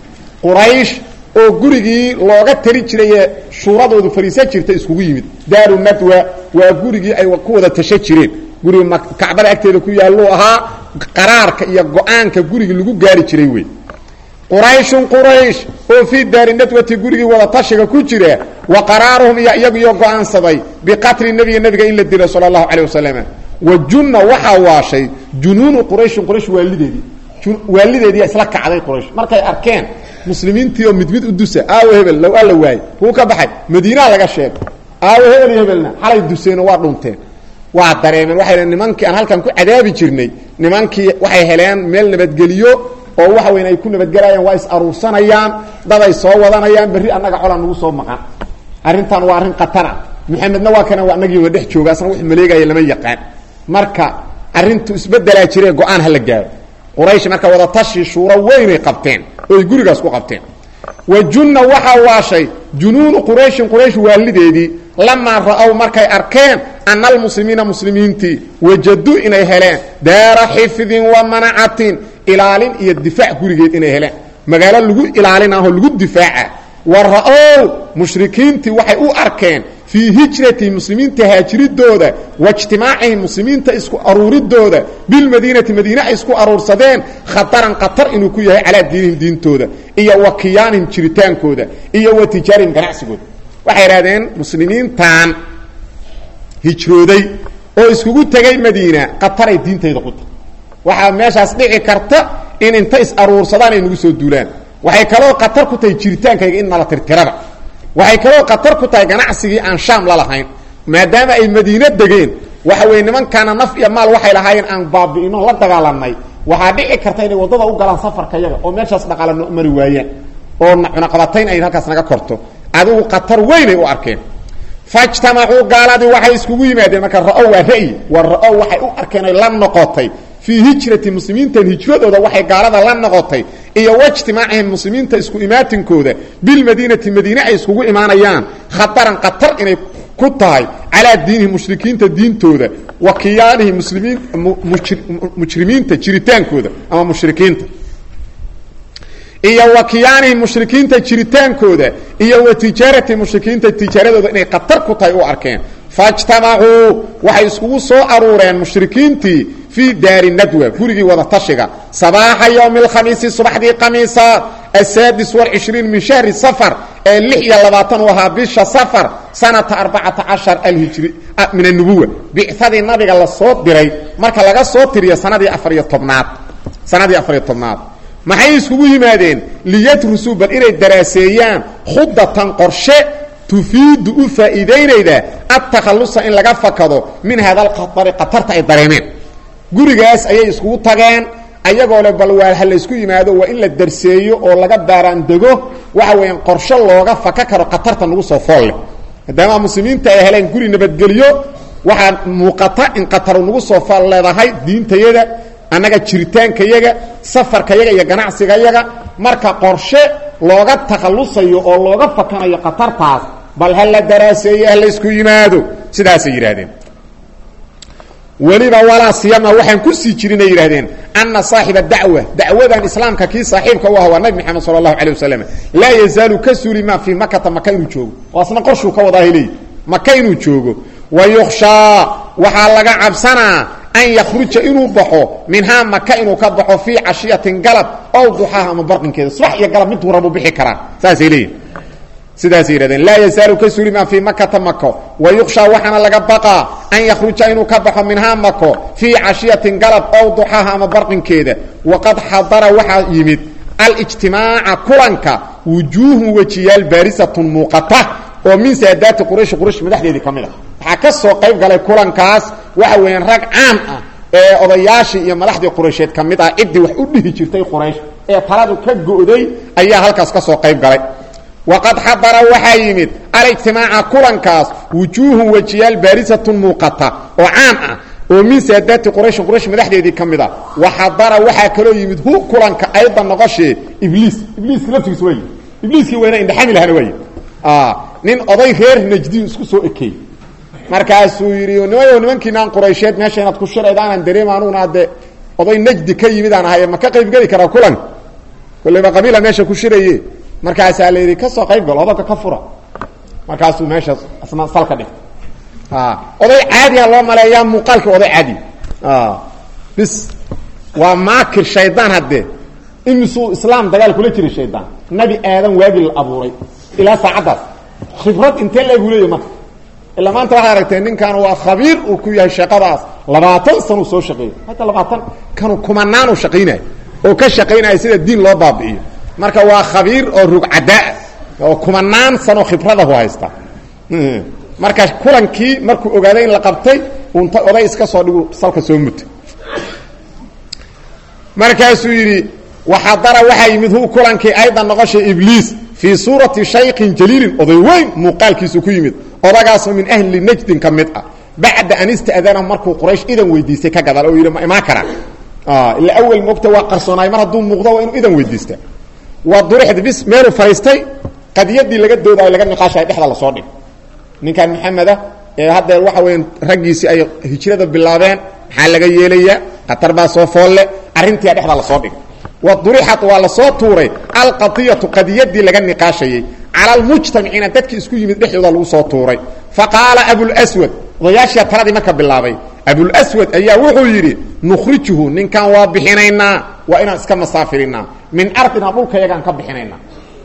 A: quraysh oo gurigii looga tali jiraye shuuradoodu fariisa jirta iskugu yimid daaru nadwa waa gurigii ay ku wada tasho jireen guriga kacbada agteeda ku yaalluu ahaa qaraarka iyo go-aanka gurigii lagu gaari jiray wey qurayshun quraysh oo fii daari nadwati gurigii wada tashiga ku jira wa qaraaruhum iyo iyagiyo go-aansaday biqatli nebiga nebiga in la dilo sala allahu calay wasalam wa junna waxaa waashay junuunu qurayshin quraysh waalideedii waalideedii isla kacday quraysh markay arkeen muslimiintii oo mid mid u dusa aawo hebel low alla waayey kuu ka baxay madiinaa laga sheegay aawo hebel iyo hebelna xalay duseenoo waa dhunteen waa dareemeen waxay nimankii aan halkan ku cadaabi jirnay nimankii waxay heleen meel nabadgeliyo oo waxa weyn ay ku nabadgelayaan waa is aruursanayaan daday soo wadanayaan berri annaga cola nagu soo maqan arrintan waa arrin khatara maxamedna waa kana annagiiba dhex jooga asna wax maleegaya lama yaqaan marka arrintu isbedelaa jiree go-aan hala gaaro quraysh marka wada tashi shuuro weynay qabteen ooy gurigaas ku qabteen wa junna waxaa waashay junuunu qurayshin quraysh waalideedii lamaa ra-ow markay arkeen ana almuslimiina muslimiintii wajaduu inay heleen daara xifdin wa manacatin ilaalin iyo difaac gurigeed inay heleen magaalo lagu ilaalinaho lagu difaaca wa ra-ow mushrikiintii waxay u arkeen fii hijrati muslimiinta haajiridooda wa ijtimaacihim muslimiinta isku aruuridooda bilmadiinati madiine ay isku aruursadeen khataran khatar inuu ku yahay calaa diinihim diintooda iyo wa kiyaanihim jiritaankooda iyo wa tijaarihim ganacsigooda waxay idhahdeen muslimiintan hijrooday oo iskugu tegay madiina khataray diintayda ku tahay waxaa meeshaas dhici karta in inta is aruursadaan ay nagu soo duulaan waxay kaloo khatar ku tahay jiritaankayga in nala tirtirada waxay kaloo khatar ku tahay ganacsigii aan shaam la lahayn maadaama ay madiine degeen waxa weye nimankaana naf iyo maal waxay lahaayeen aan baabi'ino la dagaalanay waxaa dhici karta inay waddada u galaan safarka yaga oo meeshaas dhaqaala no mari waayaan oo cunaqabatayn ay halkaas naga korto adigu khatar weynay u arkeen fajtamacuu gaaladii waxay iskugu yimaadeen marka ra-o waa ra'yi waa ra-o waxay u arkeen oy la noqotay fii hijrati muslimiintan hijradooda waxay gaalada la noqotay iyo waijtimaacihim muslimiinta isku imaatinkooda bilmadiinati madiine ay iskugu imaanayaan khataran khatar inay ku tahay calaa diinihim mushrikiinta diintooda wa kiyaanihim muslimiin mujrimiinta jiritaankooda ama mushrikiinta iyo wa kiyaanihim mushrikiinta jiritaankooda iyo wa tijaarati mushrikiinta tijaaradooda inay khatar ku tahay u arkeen faijtamacuu waxay iskugu soo aruureen mushrikiintii fii daari nadwa gurigii wada tashiga sabaaxa yowmi alkhamiisi subaxdii khamiisa asaadis walcishriin min shahri safar ee lix iyo labaatan u ahaa bisha safar sanata arbacata cashar alhijri min annubuwa bicadii nabiga lasoo diray marka laga soo tiriyo sanadii afariyo tobnaad sanadii afariyo tobnaad maxay iskugu yimaadeen liyadrusuu bal inay daraaseeyaan khudatan qorshe tufiidu u faa'iidaynayda adtakhallusa in laga fakado min hada alkhatari khatarta ay dareemeen gurigaas ayay iskugu tageen ayagoo le bal waa ha laysku yimaado waa in la darseeyo oo laga baaraandego waxa weeyaan qorshe looga faka karo khatarta nagu soo foolle maadaama muslimiinta ay heleen guri nabadgelyo waxaa muuqata in khataru nagu soo fool leedahay diintayada annaga jiritaankayaga safarkayaga iyo ganacsigayaga marka qorshe looga takhallusayo oo looga fakanayo khatartaas bal ha la daraaseeyo ha laysku yimaado sidaasay yidhaahdeen weliba walaa siyama waxaan ku sii jirinay yidhahdeen ana saaxiba dacwa dacwadan islaamka kii saaxiibka u ah waa nabi maxamed sala allahu calay wasalam laa yazaalu ka suuli maa fii makata maka inuu joogo oo asna qorshuu ka wadaahay leeyi maka inuu joogo wa yukhshaa waxaa laga cabsanaa an yakhruja inuu baxo minhaa maka inuu ka baxo fii cashiyatin galab ow duxaaha ama barqinkeeda subax iyo galab miduu rabu bixi karaa saasay leeyihin sidaasay yidhahdeen laa yazaalu ka suuli maa fii makata mako wa yukshaa waxaana laga baqaa an yakhruja inuu ka baxo minhaa mako fii cashiyatin galab ow duxaaha ama barqinkeeda waqad xadara waxaa yimid alijtimaaca kulanka wujuuhun wejiyaal baarisatun muuqata oo min saadaati quraysh quraysh madaxdeedii ka mid a waxaa ka soo qayb galay kulankaas waxa weeyaan rag caan ah ee odayaashii iyo madaxdii quraysheed ka mid ah ciddii wax u dhihi jirtay quraysh ee taladu ka go'day ayaa halkaas ka soo qayb galay waqad xadara waxaa yimid alijtimaaca kulankaas wujuuhun wejiyaal baarisatun muuqata oo caan ah oo min saadaati qurayshin quraysh madaxdeedii ka mid a waxadara waxaa kaloo yimid hu kulanka ayda noqoshee ibliis ibliiska laftigiis waa yimid ibliiskii weyna indhaxami lahana waa yimid nin oday reer najdiyu isku soo ekeey markaasuu yidhi nimayo nimankiinaan quraysheed meesha inaad ku shiraydaanan dareema anuguna adde oday najdi ka yimid aan ahay ma ka qayb geli karaa kulan kolleyba qabiila meesha ku shiraye markaasaa la yidhi ka soo qayb gal odagga ka fura markaasuu meesha isna salka dhig oday caadiya loo maleeyaa muuqaalkii oday caadi bis waa maakir shaydaan haddee imisuu islaam dagaal kula jiray shaydaan nabi aadan waagii la abuuray ilaa saacaddaas khibrad intee lagu leeyahy marka ilaa maanta waxaad aragtee ninkan waa khabiir uu ku yahay shaqadaas labaatan sanuu soo shaqeeyay hata labaatan kanu kumanaanu shaqaynaya oo ka shaqaynaya sida diin loo baabi'iyo marka waa khabiir oo rugcadaa oo kumanaan sano khibradahu haysta marka kulankii markuu ogaaday in la qabtay unta oday iska soo dhigu salka soo muta markaasuu yidhi waxadara waxaa yimid hu kulankii aydan noqoshay ibliis fii suurati shaykin jaliilin oday weyn muuqaalkiisu ku yimid odagaasoo min ahli najdin ka mid ah bacda an ista'dana markuu quraysh idan weydiistay ka gadaal oo yidhi ma imaan karaa ila awel moogta waa qarsoonaay mar hadduu muuqdo waa inuu idan weydiista waa durixd bis meeluu fariistay qadiyadii laga doodaayo laga niqaashayo dhexda lasoo dhig ninkan maxameda ee haddeer waxa weya raggiisii ay hijrada bilaabeen maxaa laga yeelayaa khatar baa soo foolle arrintia dhexda lasoo dhig wa durixat waa lasoo tuuray alqadiyatu qadiyadii laga niqaashayey cala almujtamiciina dadkii isku yimid dhexdooda lagu soo tuuray fa qaala abulswad odayaashia taladii marka bilaabay abulswad ayaa wuxuu yidhi nukhrijuhu ninkan waa bixinaynaa waa inaan iska masaafirinaa min ardina dhulkayagaan ka bixinaynaa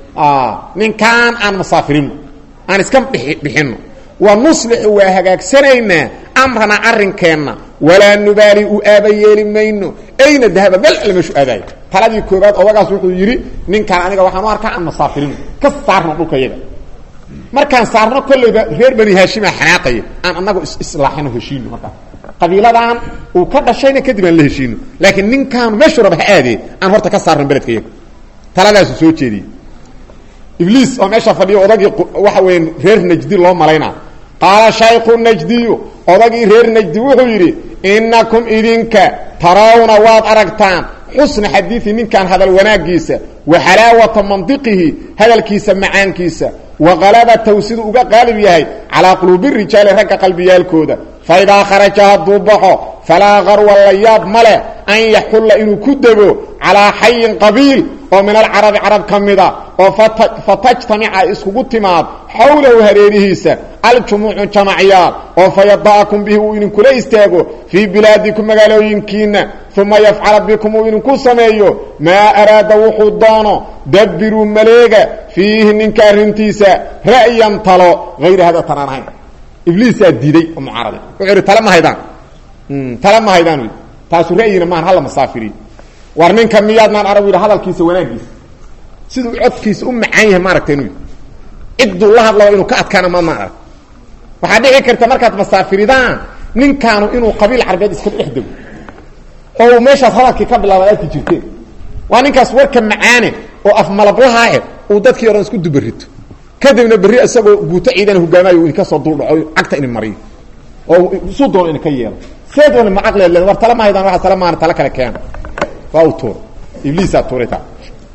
A: ninkaan aan masaafirino aan iska bixinno wa nuslixu waa hagaagsanaynaa amrana arrinkeenna walaa nubaali u aaba yeeli mayno ayna dahaba meel alle meeshu aadaayo taladii koobaad odagaas wuxuu yidhi ninkaan aniga waxaan u arkaa aan masaafirino ka saarno dhulkayaga markaan saarno kollayba reer bani haashima xanaaqaya aan anagu islaaxino heshiino markaa qabiiladan uu ka dhashayna kadib aan la heshiino laakiin ninkaanu meeshuu raba ha aadee aan horta ka saarno beledkayaga taladaasu soo jeediyey ibliis oo meesha fadhiyo odagii waxa weya reer najdi loo malaynaa qaala shayku najdiyu odagii reer najdi wuxuu yidhi innakum idinka tarawna waad aragtaan xusna xadiidi ninkan hadal wanaagiisa wa xalaawata mandiqihi hadalkiisa macaankiisa wa qalabatahu siduu uga qaalib yahay calaa quluubi rijaali ragga qalbiyaalkooda fa idaa kharaja hadduu baxo falaa qarwa la yaab ma leh an yaxulla inuu ku dego calaa xayin qabiil oo min alcarabi carab ka mida oo fatajtamica iskugu timaad xawlahu hareerihiisa aljumuucu jamacyaal oo fayada'akum bihi uu idinkula istaago fii bilaadikum magaalooyinkiinna uma yafcala bikum uu idinku sameeyo maa araada wuxuu doono dabbiruu maleega fiihi ninka arrintiisa ra'yan talo hayra hada tanaan ahayn ibliisaa diiday oo mucaarada wuxuu ihi tale ma haydaan tale ma haydaan taasu ra'yina maahan hala masaafiriyo war ninka miyaadnaan arag yidhi hadalkiisa wanaagiisa siduu codkiisa u macaan yahay maaragta inuu cidduu la hadlaba inuu ka adkaana maadnaan arag waxaa dhici karta markaad masaafiridaan ninkaanu inuu qabiil carbeed iska dhex dego oo uu meeshaas hadalkii ka bilaaba arki jirteen waa ninkaas warka macaane oo afmalablahae uu dadkii o dhan isku dubarito kadibna berri isagoo guuto ciidana hogaamayo uu idinka soo duldhaco cagta idin mariyo oo suu doono idinka yeelo see doona ma caqleed leed war tale ma haydaan waa tale maana tale kale keena waa u tuur ibliisaa tuuray taa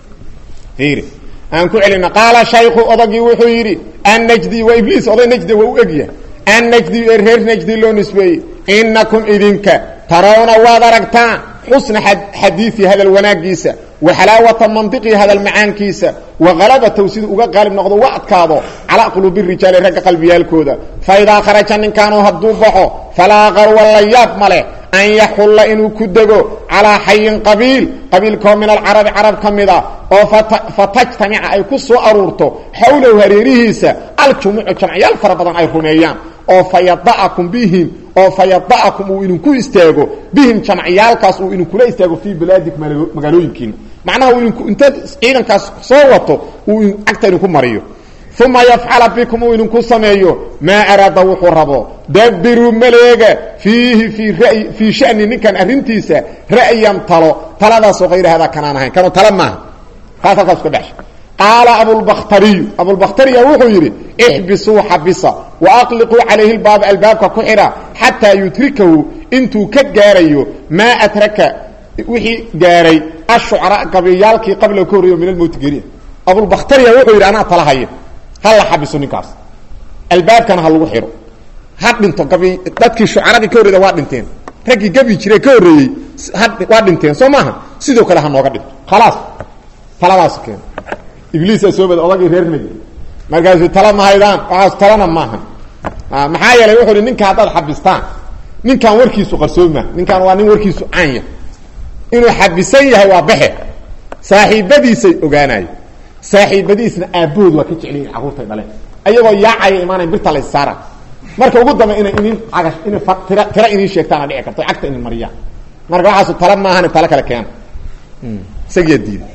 A: fiiri aan ku celina qaala shayku odagii wuxuu yidhi annajdi waa ibliis oday najdi waa u egyahay annajdi ee reer najdi loo nisbeeyey innakum idinka tarawna waad aragtaan xusna xadiii hadal wanaagiisa wa xalaawata mandiqii hadal macaankiisa wa qalabatahu siduu uga qaalib noqdo wa adkaado calaa quluubi rijaali ragga qalbiyaalkooda fa idaa kharaja ninkaanu hadduu baxo falaa qarwa la yaab ma leh an yaxulla inuu ku dego calaa xayin qabiil qabiilkoo min alcarabi carab ka mid a oo fatajtamica ay ku soo aruurto xawlahu hareerihiisa aljumuucu jamciyaal fara badan ay rumeeyaan oo fayada'akum bihim oo fayada'akum uu idinku istaago bihim jamciyaalkaas uu idinkula istaago fii bilaadikum magaalooyinkiina macnaha uu idinku intaad ciidankaas soo wato uu cagta idinku mariyo uma yafcala bikum uu idinku sameeyo maa araada wuxuu rabo dabiruu maleega fiihi fii ra'yi fii shani ninkan arrintiisa ra'yan talo taladaasoo hayra hadaa kanaan ahayn kanoo tale maaha taas halkaas ka dhexsha qaala abulbakhtariyu abulbakhtariya wuxuu yidhi ixbisuu xabisa wa aqliquu calayhi lbaaba albaabka ku xidha xataa yutrikahu intuu ka gaarayo maa atraka wixii gaaray ashucraa gabayaalkii qabla ka horreeyo min almowti geriya abulbakhtariya wuxuu yidhi anaa tala haya ha la xabiso ninkaas albaabkana ha lagu xidho ha dhinto gabi dadkii shucaradii ka horreeda waa dhinteen raggii gabi jire ka horreeyey waa dhinteen soo maaha sidoo kale ha nooga dhinto khalaas taladaas keen ibliisaa soo bada odagii reer nagi markaasuu tala ma haydaan waxaas talana maaha maxaa yeelay wuxuu hi ninka haddaad xabistaan ninkan warkiisu qarsooma ninkan waa nin warkiisu caanya inuu xabisan yahay waa baxe saaxiibadiisay ogaanayo saaxiibadiisna aabbahood waa ka jeclayihin carruurtay dhaleen ayagoo yaacaya imaanayn birta la issaara marka ugu dambe inay inin aga inay tira tira iniin sheegtaana dhici karto cagta inin mariyaan marka waxaasu tala maahane talo kale keena isagiyaa diiday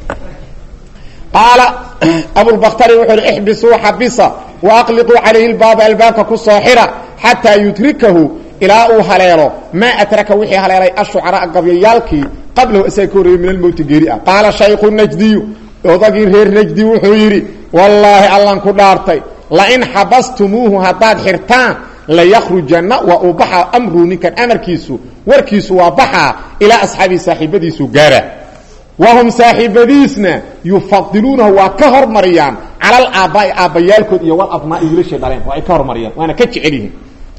A: qaala abulbakhtari wuxuu uhi ixbisuu xabisa wa aqliquu calayhi lbaaba albaabka ku soo xidha xataa yutrikahu ilaa uu haleelo maa atraka wixii haleelay ashucaraa gabyayaalkii qablahu isaga ka horreeyey min almowti geeri ah qaala shaykhu najdiyu odagii reer najdi wuxuu yidhi wallaahi allan ku dhaartay lain xabastumuuhu haddaad xirtaan layakhrujanna waa uu baxaa amruu ninkan amarkiisu warkiisu waa baxaa ilaa asxaabii saaxiibadiisu gaara wahum saaxiibadiisna yufadiluunahu waa ka hormariyaan cala alaabbaai aabbayaalkood iyo walabnaa'i wiilashay dhaleen waa ay ka hormariyaan waana ka jecel yihiin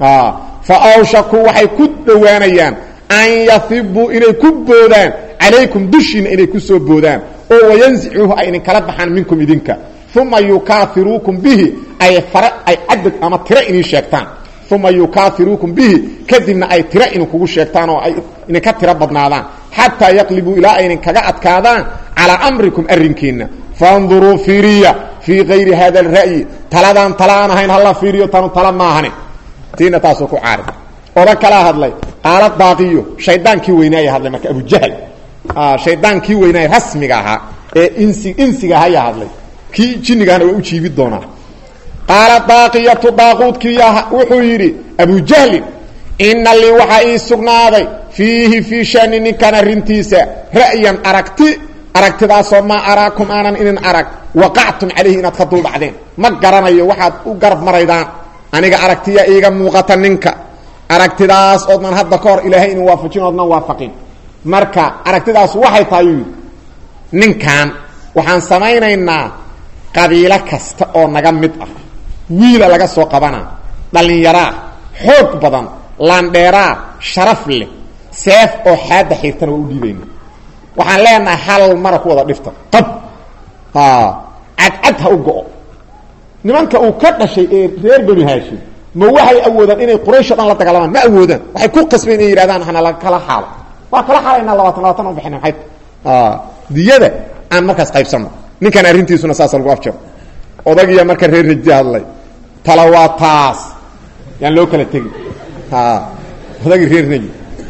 A: fa awshakuu waxay ku dhowaanayaan an yahibuu inay ku boodaan calaykum dushiina inay ku soo boodaan oo wayanzicuuhu ay idinkala baxaan minkum idinka uma yukaafiruukum bihi ay fare ay cadad ama tiro idin sheegtaan uma yukaafiruukum bihi kadibna ay tiro idinkugu sheegtaan oo ay idinka tiro badnaadaan xataa yaqlibuu ilaa ay idinkaga adkaadaan calaa amrikum arrinkiinna faanduruu fiiriya fii kayri hada alra'yi taladaan tala aan ahayn hala fiiriyo tanu tala maahane tiina taasoo ku caari oda kalaa hadlay qaala daaqiyo shaydaankii weynaaya hadlay marka abujahl shaydaankii weynaaya rasmiga ahaa ee insi insiga ahaa yaa hadlay kii jinnigahana waa u jiibi doonaa qaala daaqiyatu daaquudkiiya wuxuu yidhi abujahlin ina lii waxaa ii sugnaaday fiihi fii shani ninkan arrintiisa ra'yan aragti aragtidaasoo maa araakum aanan inin arag waqactum calayhi inaad ka duldhacdeen ma garanayo waxaad u garab maraydaan aniga aragtiya iiga muuqata ninka aragtidaas oodnan hadda ka hor ilaahay inin waafajin oodnan waafaqin marka aragtidaas waxay tahay yuu yidhi ninkan waxaan samaynaynaa qabiilo kasta oo naga mid ah wiila laga soo qabanaa dhallinyaraa xoog badan laandheeraa sharaf leh seef oo xaadda xiirtana waa u dhiibayna waxaan leenahay hal mara ku wada dhifta qab cadcad ha u go-o nimanka uu ka dhashay ee reer benu haashim ma waxay awoodaan inay quraysh o dhan la dagaalamaan ma awoodaan waxay ku qasbeen inay yidhahdaan hana la kala xaalo waa kala xaalaynaa labaatan labaatan u bixina maxay diyada aan markaas qaybsanno ninkan arrintiisuna saasa lagu afjaro odagiya marka reer rajdi hadlay tala waa taas yaan loo kala tegi odagii reer rajdi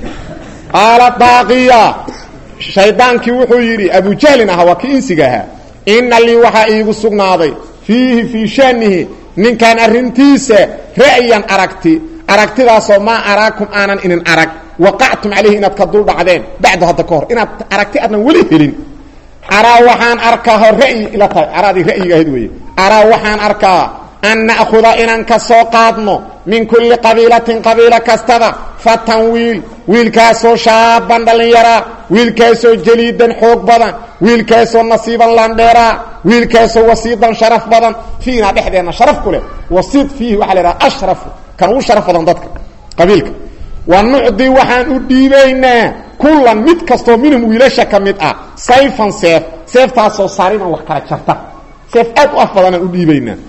A: qaala daaqiya shaydaankii wuxuu yidhi abujahlin ahaa waa kii insiga ahaa ina lii waxaa iigu sugnaaday fiihi fii shanihi ninkan arrintiisa ra'yan aragti aragtidaasoo maa araakum aanan inin arag waqactum calayhi inaad ka dul dhacdeen bacdu hadda ka hor inaad aragti aadnan weli helin araa waxaan arkaa hor ra'yi ila tahay araadii ra'yiga ahayd weeye araa waxaan arkaa an na'khuda inaan ka soo qaadno min kulli qabiilatin qabiilo kastada fatan wiil wiilkaasoo shaaban dhallinyaraa wiilkaasoo jaliidan xoog badan wiilkaasoo nasiiban landheeraa wiilkaasoo wasiidan sharaf badan fiina dhexdeenna sharaf ku leh wasiid fiihi waxaa la idhaha ashrafu kan ugu sharaf badan dadka qabiilka wa nucdi waxaan u dhiibaynaa kullan mid kastoo minhum wiilasha ka mid ah sayfan seef seeftaasoo saariman wax kala jarta seef aad u af badanaan u dhiibaynaa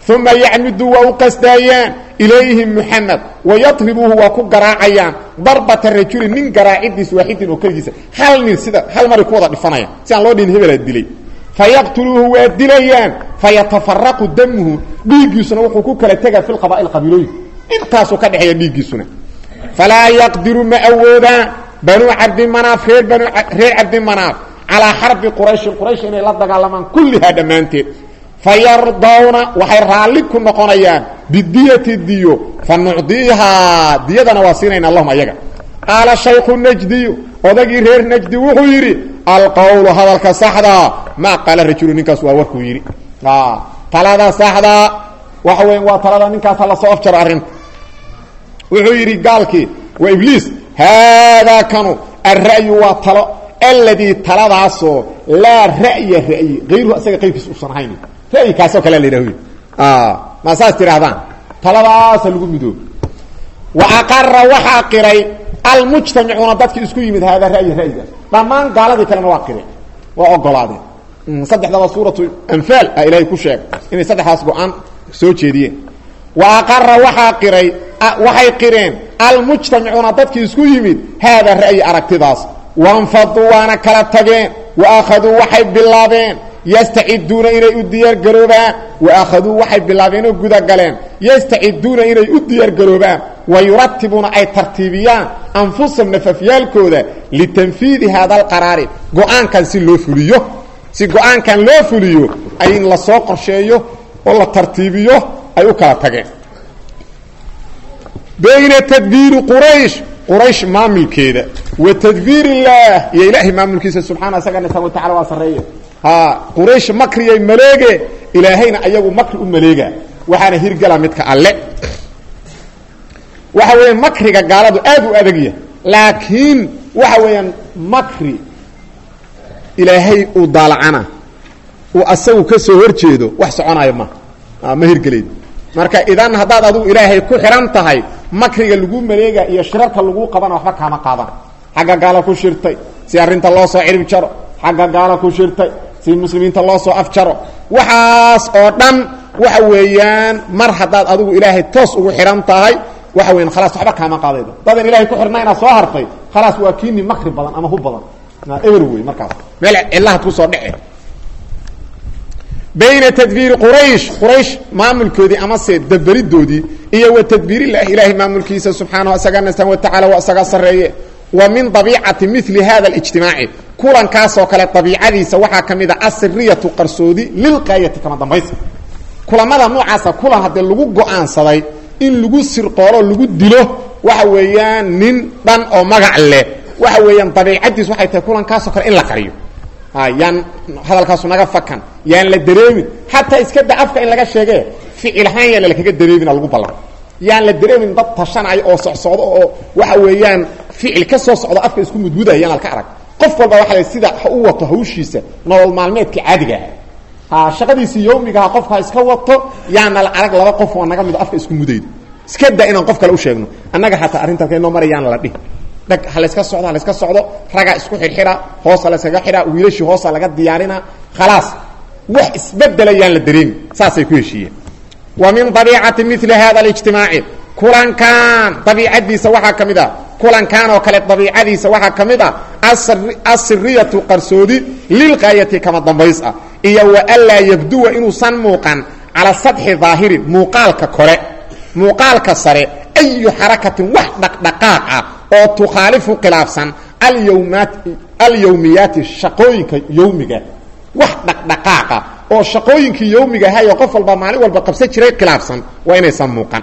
A: uma yacmidu waa u qasdaayaan ilayhim muxamed wayadribuuhu waa ku garaacayaan darbata rajuli nin garaacidiis waaxidin oo keligiisa hal nin sida hal maray ku wada dhifanaya si aan loo dhihin hebelaa dilay fayaqtuluuhu waa dilayaan fayatafaraqu damuhu dhiiggiisuna wuxuu ku kala tegaa fi lqabaa'il qabiilooyinka intaasuu ka dhexeeya dhiiggiisuna falaa yaqdiru ma awoodaan banuu cabdimanaaf reer banu reer cabdimanaaf calaa xarbi qurayshin quraysh inay la dagaalamaan kullihaa dhammaanteed fayardawna waxay raalli ku noqonayaan bidiyati diyo fa nucdiihaa diyadana waa siinayna allahum ayaga qaala shaykhu najdiyu odagii reer najdi wuxuu yidhi alqowlu hadalka saxdaa maa qaala rajulu ninkaas waa warkuu yidhi talada saxdaa waxa weya waa talada ninkaas hala soo afjaro arrinta wuxuu yidhi gaalkii waa ibliis haadaa kanu alra'yu waa talo alladii taladaasoo laa ra'ya ra'yi ayruhu asaga qayrkiis usan ahayn ra'yi kaasoo kale la yidhah ma saas tidhahdaan taladaasa lagu midoobo wa aqara waxaa qiray almujtamicuuna dadki isku yimid haadaa ra'yi ra'yigaas dhammaan gaaladii kalena waa qireen waa ogolaadeen saddexdaba suuratu anfaal a ilaahay ku sheegay inay saddexdaas go-aan soo jeediyeen wa aqara waxaa qiray waxay qireen almujtamicuuna dadkii isku yimid haadaa ra'yi aragtidaas wanfaduu waana kala tageen wa akhaduu waxay bilaabeen yastaciduuna inay u diyaargaroobaan wa akhaduu waxay bilaabeen oo gudagaleen yastaciduuna inay u diyaargaroobaan wa yuratibuuna ay tartiibiyaan anfusahum nafafyaalkooda litanfiidi haada alqaraari go-aankan si loo fuliyo si go-aankan loo fuliyo ay in lasoo qorsheeyo oo la tartiibiyo ay u kala tageen bayna tadbiiri quraysh quraysh maamulkeeda wa tadbiir illaah iyo ilaahay maamulkiisa subxaana isagana subana wa tacala waa sarreeye ha quraysh makriyay maleege ilaahayna ayagu makri u maleega waxaana hirgala midka alle waxa weya makriga gaaladu aad u adagya laakiin waxa weeyaan makri ilaahay uu daalacana uu asagu ka soo hor jeedo wax soconayo ma ma hirgelayd marka idan haddaad adigu ilaahay ku xihan tahay makriga lagu maleega iyo shirarka lagu qabana waxba kaama qaadan xagga gaala ku shirtay si arrinta loo soo cirib jaro xagga gaala ku shirtay si muslimiinta loo soo afjaro waxaas oo dhan waxa weeyaan mar haddaad adigu ilaahay toos ugu xihan tahay waxa weyan khalaas waxba kaama qaadaydo dadan ilahay ku xirna inaad soo hartay khalaas waa kiini makri badan ama hu badan eber wey markaas meel cilahaad kusoo dhece bayna tadbiiri quraysh quraysh maamulkoodii amase daberidoodii iyo wa tadbiirillahi ilaahay maamulkiisa subxaanahu isaga nastan watacala waa isaga sarreeye wa min dabiicati mili hada alijtimaaci kulankaasoo kale dabiicadiisa waxaa ka mid a asiriyatu qarsoodi lilqaayati kama dambaysa kulamada noocaasa kulan haddii lagu go-aansaday in lagu sirqoolo lagu dilo waxa weeyaan nin dhan oo magac leh waxa weeyaan dabiicadiis waxay tahay kulankaasoo kale in la qariyo yaan hadalkaasu naga fakan yaan la dareemin xataa iska da afka in laga sheege ficilhaan yaan lakaga dareemina lagu ballan yaan la dareemin dad tashanaya oo socsocdo oo waxa weeyaan ficil ka soo socdo afka isku mudmudaya yaan alka arag qof walba waxa la sida ha u wato hawshiisa nolol maalmeedka caadiga ah ha shaqadiisii yawmigaha qofka ha iska wato yaana la arag laba qof oo naga mido afka isku mudaydo iska da inaan qof kale u sheegno annaga xataa arrintaas inoo marayaana la dhihi dhag ha layska socdo ha layska socdo ragaa isku xidhxidha hoosa layskaga xidha wiilashii hoosa laga diyaarina khalaas wax isbedelayaan la dareemi saasay ku heshiiyeen wa min dabiicati mili hada alijtimaaci kulankan dabiicadiisa waxaa ka mid a kulankan oo kale dabiicadiisa waxaa ka mid a asiriyatu qarsoodi lilqaayati kama dambays ah iyo wa anlaa yabduwa inuusan muuqan cala sadxi daahirin muuqaalka kore muuqaalka sare ayu xarakatin wax dhaqdhaqaaq ah oo tukhaalifu khilaafsan alyawmaat alyawmiyaati shaqooyinka yawmiga wax dhaqdhaqaaqa oo shaqooyinkii yawmiga ahayo qof walba maalin walba qabsan jiray khilaafsan waa inaysan muuqan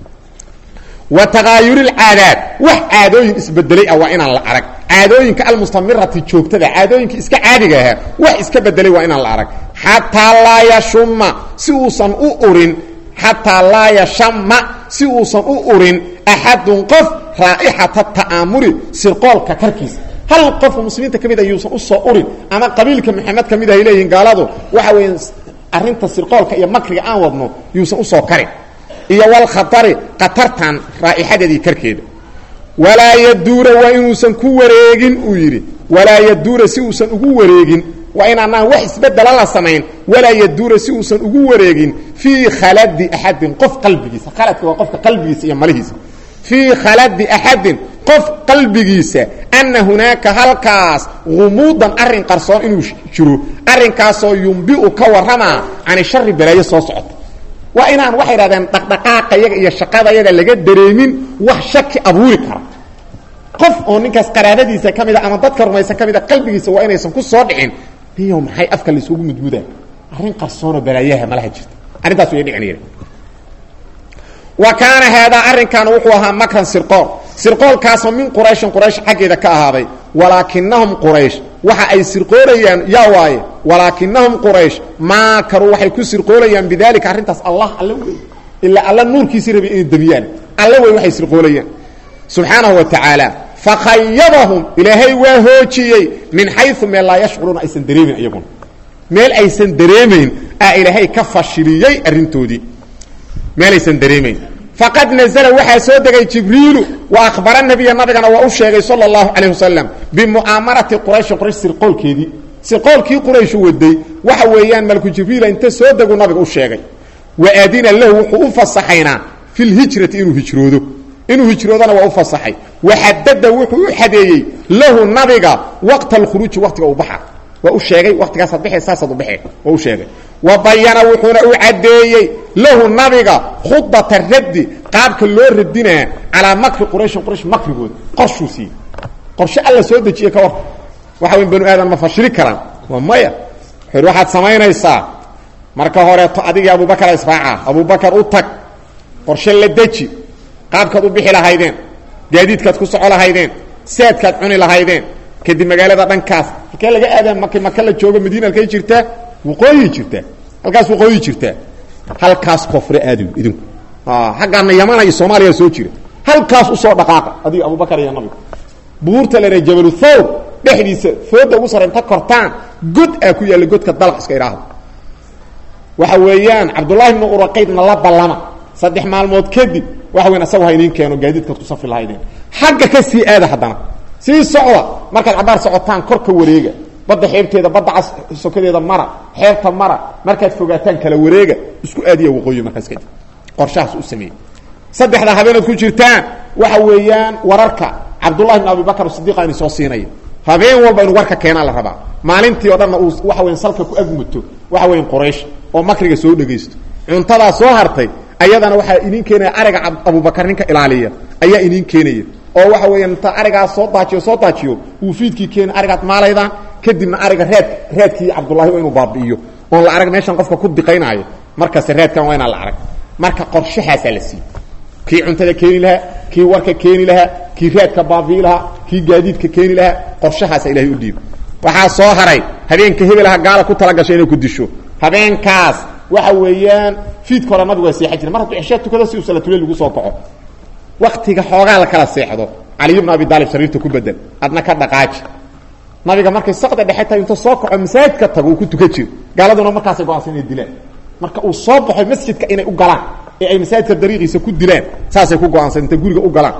A: wa takaayuri lcaadaad wax caadooyin isbedelay ah waa inaan la arag caadooyinka almustamirati joogtada caadooyinka iska caadiga ahaa wax iska bedelay waa inaan la arag xataa laa yashuma si uusan u urin xataa laa yashama si uusan u urin axadun qof raa'ixata ta'aamuri sirqoolka karkiisa hal qofka muslimiinta ka mid a yuusan usoo urin ama qabiilka maxamed ka mid ahay leeyihiin gaaladu waxa weya arrinta sirqoolka iyo makriga aan wadno yuusan usoo karin iyo walkhatari khatartan raa'ixadeedii karkeeda walaa yaduura waa inuusan ku wareegin uu yidhi walaa yaduura si uusan ugu wareegin waa inaanaan wax isbedela la samayn walaa yaduura si uusan ugu wareegin fii khaladi axadin qof qalbigiisa khaladka waa qofka qalbigiisa iyo malihiisa fii khaladi axadin qof qalbigiisa ana hunaaka halkaas gumuudan arrin qarsoon inuu jiro arrinkaasoo yumbiu ka warramaa cani shari balaayo soo socota waa inaan waxay idhahdeen dhaqdhaqaaqayaga iyo shaqadayaga laga dareemin wax shaki abuuri kara qof oo ninkaas qaraabadiisa ka mida ama dadka rumaysan ka mida qalbigiisa waa inaysan ku soo dhicin niyow maxay afka laysugu mudmudaa arrin qarsoonoo balaayaha malaha jirta arrintaas way dhicin wa kaana haadaa arrinkan wuxuu ahaa makran sirqool sirqoolkaasoo min qurayshin quraysh xaggeeda ka ahaaday walaakinahum quraysh waxa ay sirqoolayaan yaa waaye walaakinahum quraysh maakaruu waxay ku sirqoolayaan bidaalika arrintaas allah alla wey ilaa alla nuurkiisii rabay inay damiyaan alla wey waxay sirqoolayaan subxaanahu wa tacaala fakhayabahum ilaahay waa hoojiyey min xayu meel laa yashcuruuna aysan dareemin iyaguna meel aysan dareemayn aa ilaahay ka fashiliyey arrintoodii meelaysan dareemayn faqad nazla waxaa soo degay jibriilu wa akhbara nabiya nabigana waa u sheegay sala اllahu calayh wasalam bimu'aamarati qurayshin quraysh sirqoolkeedii sirqoolkii qurayshu waday waxa weeyaan malku jibriila inta soo degu nabiga u sheegay wa adina lahu wuxuu u fasaxaynaa fi lhijrati inuu hijroodo inuu hijroodana waa u fasaxay waxadada wuxuu u xadeeyey lahu nabiga waqta alkhuruuji waqtiga u baxa waa u sheegay waqtigaasaad baxee saasaad u baxee waa u sheegay wa bayana wuxuuna u caddeeyey lahu nabiga khudata raddi qaabka loo radinaa calaa makri qurayshin quraysh makrigooda qorshuu siiyey qorshe alla soo dejiye ka war waxa weyn banu aadan ma fashili karaan waa maya wuxuu waxaad samaynaysaa marka horeeto adigii abubakar israaca abubakar u tag qorshe la deji qaabkaad u bixi lahaydeen gaadiidkaad ku soco lahaydeen saadkaad cuni lahaydeen kadib magaalada dhankaas halkee laga aadaan marki maka la joogo madiina halkay jirtaa waqooyi jirtaa halkaas waqooyi jirtaa halkaas koofre aadi idinku xaggaana yamana iyo soomaaliya soo jira halkaas usoo dhaqaaqa adiga abubakar iyo nabiga buurta lena jabalu thawr dhexdiisa fooda ugu sare inta kortaan god aa ku yaalla godka dalq iska idhaahdo waxa weeyaan cabdullahi ibnu uraqaydna la ballama saddex maalmood kadib waxa weyn asagu ha idiin keeno gaadiidkaad ku safri lahaydeen xagga ka sii aada haddana sii socda markaad cabaar socotaan korka wareega badda xeebteeda badda cas sokadeeda mara xeebta mara markaad fogaataan kala wareega isku aadiya waqooyi markaas kadib qorshahaas u sameeyey saddexda habeenaad ku jirtaan waxa weeyaan wararka cabdullahi ibn abibakar sidiiqa ini soo siinaya habeen walba inu warka keenaa la rabaa maalintii o dhanna uu waxa weyan salka ku agmuto waxa weyan quraysh oo makriga soo dhegaysto cuntadaa soo hartay ayadana waxaa idiin keenaya ariga abubakar ninka ilaaliya ayaa idiin keenaya oo waxa weeya inta arigaas soo daajiyo soo daajiyo uu fiidkii keena arigaad maalaydaan kadibna ariga reed reedkii cabdullahi waa inuu baabi'iyo oon la arag meeshan qofka ku diqaynaayo markaas reedkan waa inaan la arag marka qorshahaasaa la siiyey kii cuntada keeni lahaa kii warka keeni lahaa kii reedka baabi'i lahaa kii gaadiidka keeni lahaa qorshahaasa ilahay u dhiiba waxaa soo haray habeenka hebelaha gaala ku talagashay inay ku disho habeenkaas waxa weeyaan fiidka hore nabigu waa seexan jira mar hadduu ceshaa tukado si uu salatule lagu soo kaco waktiga xoogaa la kala seexdo caliy bnu abi daalib sariirta ku bedel adna ka dhaqaaji nabiga markay saqda dhexe tahay inta soo kaco masaajidka tago uu ku tukan jiro gaaladuna markaasay go-aansan inay dilaan marka uu soo baxo masjidka inay u galaan ee ay masaajidka dariiqiisa ku dilaan saasay ku go-aansan intay guriga u galaan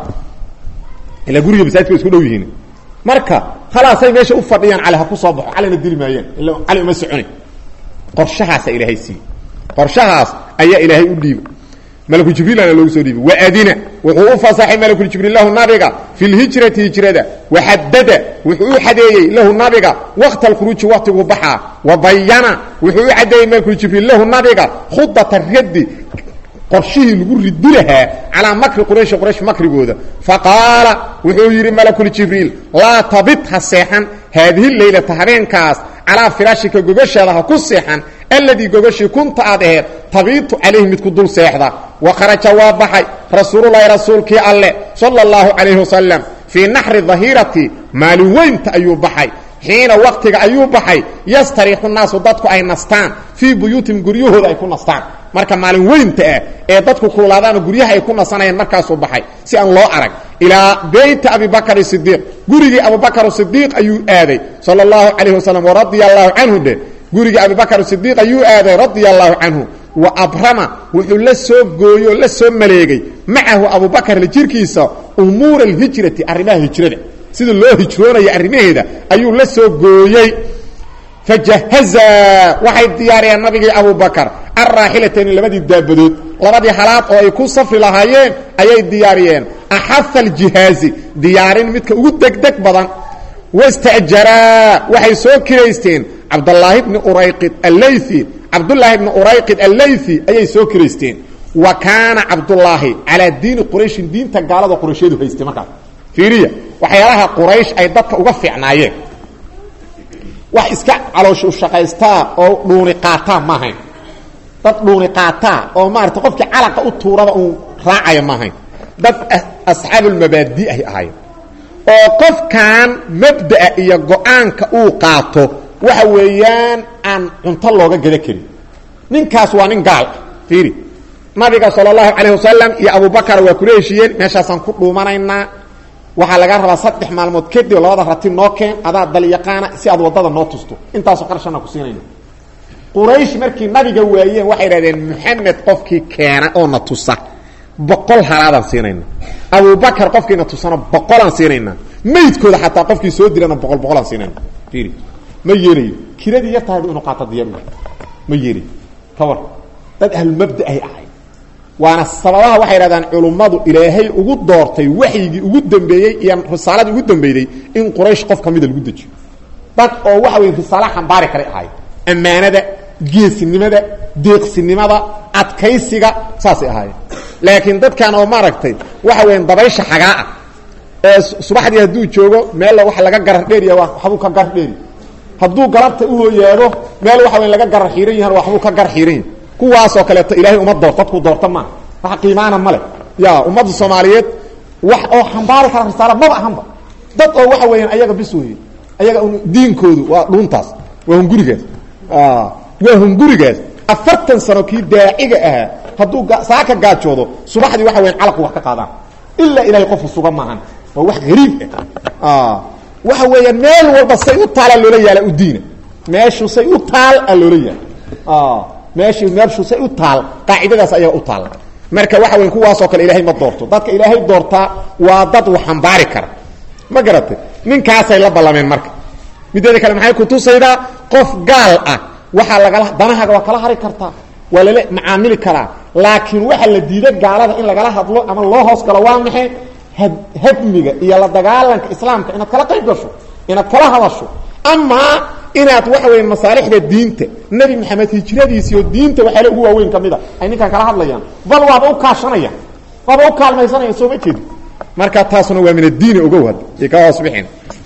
A: ilaa guriga masaajidka way isku dhow yihiin marka khalaasay meesha u fadhiyaan cali ha ku soo baxo calina dili maayaan ila cali uma soconi qorshahaasa ilaahay siiyey qorshahaas ayaa ilaahay u dhiibay malku jibriilana loogu soo dhiibay waadina wuxuu u fasaxay malkuljibriil lahu nabiga fi lhijrati hijrada waxadada wuxuu u xadeeyey lahu nabiga waqta alkhuruuji waqtiguu baxaa wa bayana wuxuu u xadeeyey malkuljibriil lahu nabiga khudata raddi qorshihii lagu ridi lahaa calaa makri qurayshi quraysh makrigooda faqaala wuxuu yidhi malakuljibriil laa tabit ha seexan haadihi leylata habeenkaas calaa firaashika gogashaada ha ku seexan alladii gogashii kunta aad aheed tabiitu calayhi midku dul seexda wa kharaja waa baxay rasuululahi rasuulkii alle sala اllahu calayhi wasalam fii naxri dahirati maalin weynta ayuu baxay xiina waktiga ayuu baxay yastariixu naasu dadku ay nastaan fii buyuutin guryahooda ay ku nastaan marka maalin weynta ah ee dadku kuulaadaana guryaha ay ku nasanayaan markaasuu baxay si aan loo arag ilaa beyti abibakr sidiiq gurigii abubakr sidiiq ayuu aaday sala اllahu calayh wasalam waradia allahu canhu dhe gurigii abibakr sidiiq ayuu aaday radia allahu canhu wa abrama wuxuu la soo gooyoo la soo maleegay macahu abubakar la jirkiisa umuura alhijrati arrimaha hijrada sida loo hijroonaya arrimaheeda ayuu la soo gooyey fajahaza waxay diyaariyeen nabigii abubakar alraaxilatayni labadii daabadood labadii halaad oo ay ku safri lahaayeen ayay diyaariyeen axaha aljihaazi diyaarin midka ugu degdeg badan wasta'jaraa waxay soo kiraysteen cabdallaahi bni urayqid allaythi cabdullaahi bni urayqid allaythi ayay soo kiraysteen wa kaana cabdullaahi calaa diini qurayshin diinta gaalada qurayshyadu haystay markaas fiiriya waxyaalaha quraysh ay dadka uga fiicnaayeen wax iska caloosh u shaqaystaa oo dhuuni qaataa ma ahayn dad dhuuni qaataa oo maarata qofkii calaqa u tuuraba uu raacaya ma ahayn dad asxaabulmabaadi ahy ahaayeen oo qofkan mabda'a iyo go-aanka uu qaato waxa weeyaan aan cunto looga gada karin ninkaas waa nin gaal ah fiiri nabiga sala allahu calayh wasalam iyo abubakar waa kula heshiiyeen meeshaasaan ku dhuumanaynaa waxaa laga rabaa saddex maalmood kadib labada rati noo keen adaa dalyaqaana si aad waddada noo tusto intaasoo qarashana ku siinayna quraysh markii nabiga waayeen waxay idhahdeen maxamed qofkii keena oo na tusa boqol halaadaan siinayna abubakar qofkiina tusana boqolaan siinayna maydkooda xataa qofkii soo dilana boqol boqolaan siinayna fiiri ma yeelayo kiradii yar tahay inuu qaato diyaar ma yeelayo ka war dad ahlumabda ay ahay waana sababaha waxay idhahdaan culummadu ilaahay ugu doortay waxyigii ugu dambeeyey iyo risaaladii ugu dambeeyey in quraysh qof kamida lagu dejiyo dad oo waxa wey risaala xambaari kale ahay ammaanada geesinimada deeqsinimada adkaysiga saasay ahaayeen laakiin dadkan oo maaragtay waxa weya dabaysha xagaa ah ee subaxdii hadduu joogo meel waxa laga garar dheeriya waxbuu ka gar dheeri hadduu galabta uhooyaado meel waxa wey laga garar xiiran yahan waxbuu ka gar xiiran yahi kuwaasoo kaleeto ilaahay uma doorto dadku doorto maaha wax qiimaana male ya ummadda soomaaliyeed wax oo xambaari kara risaala maba ahanba dad oo waxa weeyaan ayaga bis weye ayaga diinkoodu waa dhuuntaas waa hungurigaas waa hungurigaas afartan sano kii daaciga ahaa hadduu saaka gaajoodo subaxdii waxa weyan calaqu wax ka qaadaan ilaa ilahay qofku suga maahan waa wax hariib ah waxa weeyaan meel walba say u taala loola yaala u diina meeshu say u taal a loola yaala meeshi meelshu say u taal qaacidadaas ayaga u taal marka waxa weyn kuwaasoo kale ilaahay ma doorto dadka ilaahay doortaa waa dad wax xambaari kara ma garatay ninkaasay la ballameen marka mideeda kale maxay kutusaydaa qof gaal ah waxaa lagala danahaaga waa kala hari kartaa waa lala macaamili karaa laakiin waxaa la diida gaalada in lagala hadlo ama loo hoos galo waa maxay hadmiga iyo la dagaalanka islaamka inaad kala qayb gasho inaad kala hadasho amaa inaad waxa weya masaalixda diinta nebi maxamed hijradiisi oo diinta waxyaale ugu waaweyn ka mid a ay ninkaan kala hadlayaan bal waaba u kaashanayaan waaba u kaalmaysanayaan soo ma jeedi marka taasuna waa min addiini ogow hadda ay ka hoos bixin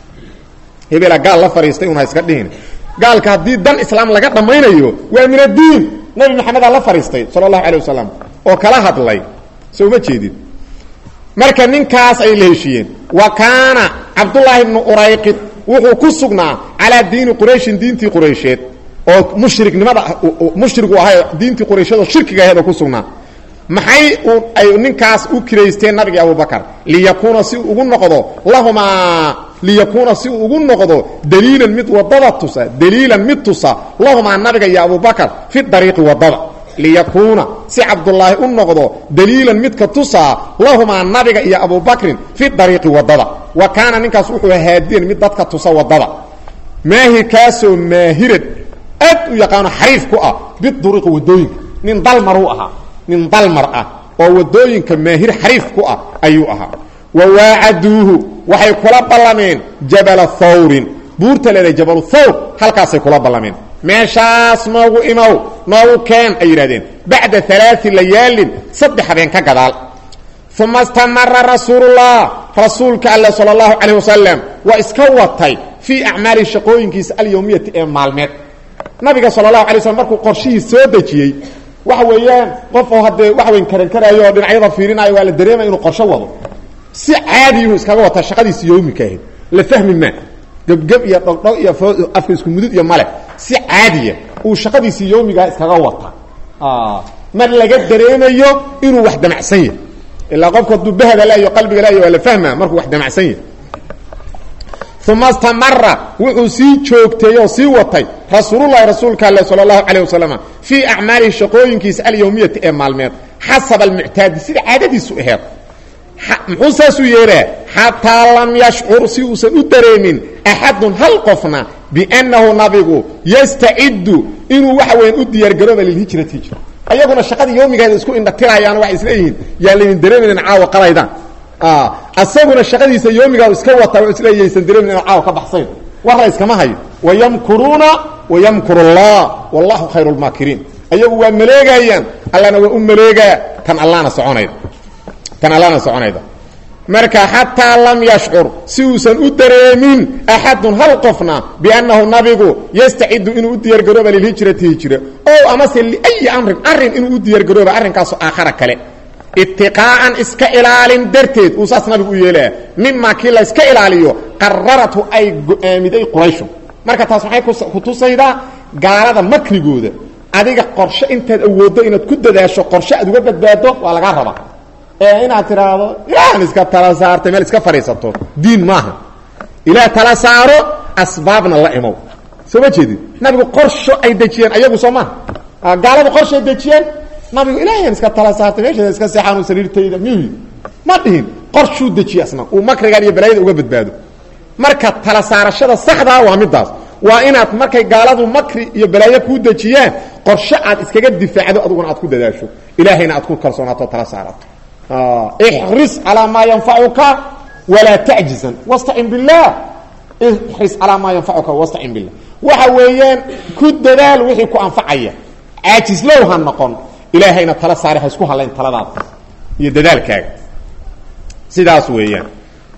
A: hebela gaal la fadhiistay una iska dhihin gaalka haddii dan islaam laga dhammaynayo waa min addiin nebi maxamedaa la fadhiistay sala allahu alay wasalam oo kala hadlay soo ma jeedid marka ninkaas ay la heshiiyeen wa kaana cabdullaahi bnu urayqid wuxuu ku sugnaa calaa diini qurayshin diintii quraysheed oo mushriknimada mushrigu ahay diintii quraysheed oo shirkiga aheed oo ku sugnaa maxay ay ninkaas u kiraysteen nabigi abubakar liyakuuna si uu ugu noqdo lahumaa liyakuuna si uu ugu noqdo daliilan mid wadada tusa daliilan mid tusa lahumaa nabiga iyo abubakar fi dariiqi wadada liyakuuna si cabdullaahi u noqdo daliilan midka tusaa lahumaa nabiga iyo abubakrin fi dariiqi wadada wa kaana ninkaas wuxuu haadiyan mid dadka tusa wadada maahir kaasoo maahirad aad u yaqaano xariif ku ah biduruqi wadooyinka nin dalmaruu ahaa nin dalmar ah oo wadooyinka maahir xariif ku ah ayuu ahaa wa waacaduuhu waxay kula ballameen jabala thawrin buurta leedahay jabalu thawr halkaasay kula ballameen meeshaas noogu imow noogu keen ay yidhahdeen bacda alaai layaalin saddex habeen ka gadaal uma istamara rasuulullah rasuulka alle sala allahu calayh wasalam waa iska watay fii acmaali shaqooyinkiisa alyowmiyati ee maalmeed nabiga sala allahu alay slm markuu qorshihii soo dejiyey waxa weeyaan qof oo haddee wax weyn karankaraayo oo dhinacyada fiirinayo waa la dareemaya inuu qorsho wado si caadiyuu iskaga wataa shaqadiisi yowmika ahayd la fahmi maa gebgeb iyo dhogdhog iyo afka isku mudud iyo male si caadiya uu shaqadiisii yowmigaa iskaga wata mar laga dareemayo inuu wax damacsan yahay ilaa qofku hadduu bahda laayo qalbiga laayo waa la fahmaa markuu wax damacsan yahay uma istamara wuxuu sii joogteey oo sii watay rasuululahi rasuulka ale sala allahu calayh wasalam fii acmaalihi shaqooyinkiisa alyowmiyati ee maalmeed xasaba almuctaadi sida caadadiisu aheed muxuu saasuu yeeraa xataa lam yashcur si uusan u dareemin axadun hal qofna biannahu nabigu yastaciddu inuu waxa weyan u diyaargarooba lilhijrati hijra ayaguna shaqadii yoomigeeda isku indhatirayaan waxay isleeyihiin yaan laydin dareemaynin caawa qalaydaan asaguna shaqadiisa yoomigaa iska wata w isleeyaysan dareemin ina caawa ka baxsayn warla iskama hayo wayamkuruuna wayamkuru allah wallahu khayru lmaakiriin ayagu waa maleegayaan allana waa u maleegaa tan allana soconayda tan allana soconayda marka xataa lam yashcur si uusan u dareemin axadun hal qofna biannahu nabigu yastacidu inuu u diyaargarooba lilhijrati hijra o amase liayi amrin arrin inuu u diyaargarooba arrinkaasoo aakhara kale itiqaa'an iska ilaalin darteed uu saas nabigu u yeelaya mimaa kii la iska ilaaliyo qararatu ay go-aamiday qurayshu marka taas maxay ku tusaydaa gaalada makrigooda adiga qorshe intaad awooddo inaad ku dadaasho qorshe aad uga badbaado waa lagaa rabaa ee inaad tidhaahdo ilaan iska tala saartay meel iska fadhiisato diin maaha ilaah tala saaro asbaabna la imow soo ma jeedid nabigu qorsho ay dejiyeen ayagu soo maaha gaaladu qorshay dejiyeen nabigu ilaahan iska tala saartay meesheeda iska seexaanu sariirtayda miyuu ma dhihin qorshuu dejiye asna uu makrigan iyo balaayada uga badbaado marka tala saarashada saxdaa waa midaas waa inaad markay gaaladu makri iyo balaayo kuu dejiyaan qorshe aad iskaga difaacdo aduguna aad ku dadaasho ilaahayna aad ku kalsoonaato tala saarato ixris calaa maa yanfacuka walaa tacjizan wastacin billaah ixris calaa maa yanfacuka wastacin billah waxa weeyaan ku dadaal wixii ku anfacaya caajislow ha noqon ilaahayna tala saare ha isku halayn taladaada iyo dadaalkaaga sidaas weeyaan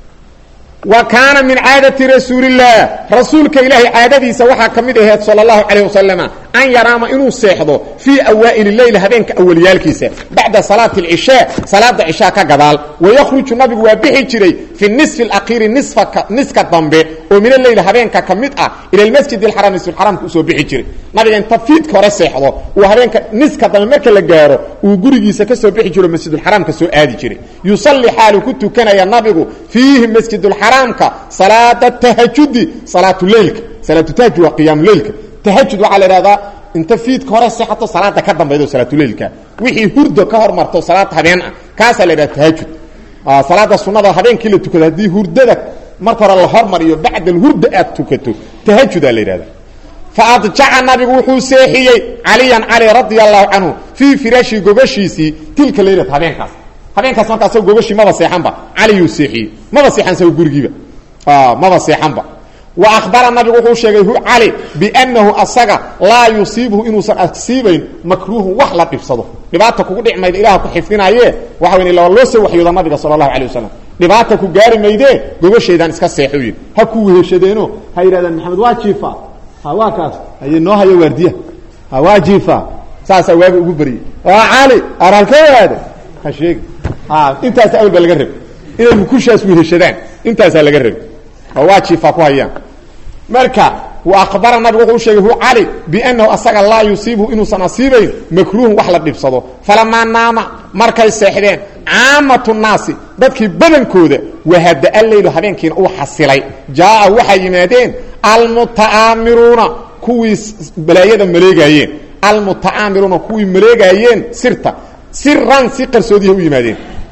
A: wa kaana min caadati rasuulillaah rasuulka ilaahay caadadiisa waxaa ka mid aheed sala allahu calayh wasalama an yanaama inuu seexdo fii awaa'ili leyl habeenka awalyaalkiisa bacda salaati alcishaa salaada cishaa ka gadaal wayakhruju nabigu waa bixi jiray fi nisfi alakiiri nisfaka niska dambe oo min aleyl habeenka ka mid ah ila almasjid alxaram nisfulxaramka usoo bixi jiray nabiga inta fiidka hore seexdo uu habeenka niska dambe marka la gaaro uu gurigiisa ka soo bixi jiro masjidulxaraamka soo aadi jiray yusalli xaalu ku tukanaya nabigu fiihi masjidulxaraamka salaada tahajudi salaatuleylka salaatutahajud waa qiyaamuleylka tahajud waxaa la ihahdaa inta fiidka hore seexato salaada ka dambaydo salaatuleylka wixii hurdo ka hormarto salaad habeen ah kaasaa la idhaha tahajud salaada sunada habeenkii la tukado haddii hurdada marka hore la hormariyo bacda alhurda aad tukato tahajudaa la yidhahda faadjaca nabigu wuxuu seexiyey caliyan cali radia allahu canhu fii firaashi gogashiisii tilka laylat habeenkaas habeenkaas markaa asagoo gogashii maba seexanba caliyuu seexiyey maba seexan sago gurigiiba maba seexanba wa ahbara nabigu wuxuu sheegay hu cali biannahu asaga laa yusiibuhu inuusan asiibayn makruuhun wax la dhibsado dhibaata kugu dhic mayda ilaah ku xifdinaaye waxa weyn ilaa loo soo waxyooda nabiga sala allahu alay wasalam dhibaata ku gaari maydee gogashaydaan iska seexu yidhi ha ku weheshadeeno ha yidhahdaan maxamed waa jiifa ha waa kaas haye noo hayo waardiya ha waa jiifa saasaa waaga ugu beriyey waa cali araalka waade ha sheegi intaas awel ba laga rab inay mukushaas weheshadaan intaasaa laga rabi waa jiifa ku hayaan marka abara nabigu wuxuu sheegay hu cali biannahu asaga laa yusiibhu inuusan asiibayn makruuhun wax la dhibsado falamaa naama markay seexdeen caamatu naasi dadkii badankooda wahada leylu habeenkiina uu xasilay jaaa waxay yimaadeen almuta'aamiruuna kuwii balaayada maleegaayeen almuta'aamiruuna kuwii maleegaayeen sirta siran si qarsoodiya u yimaadeen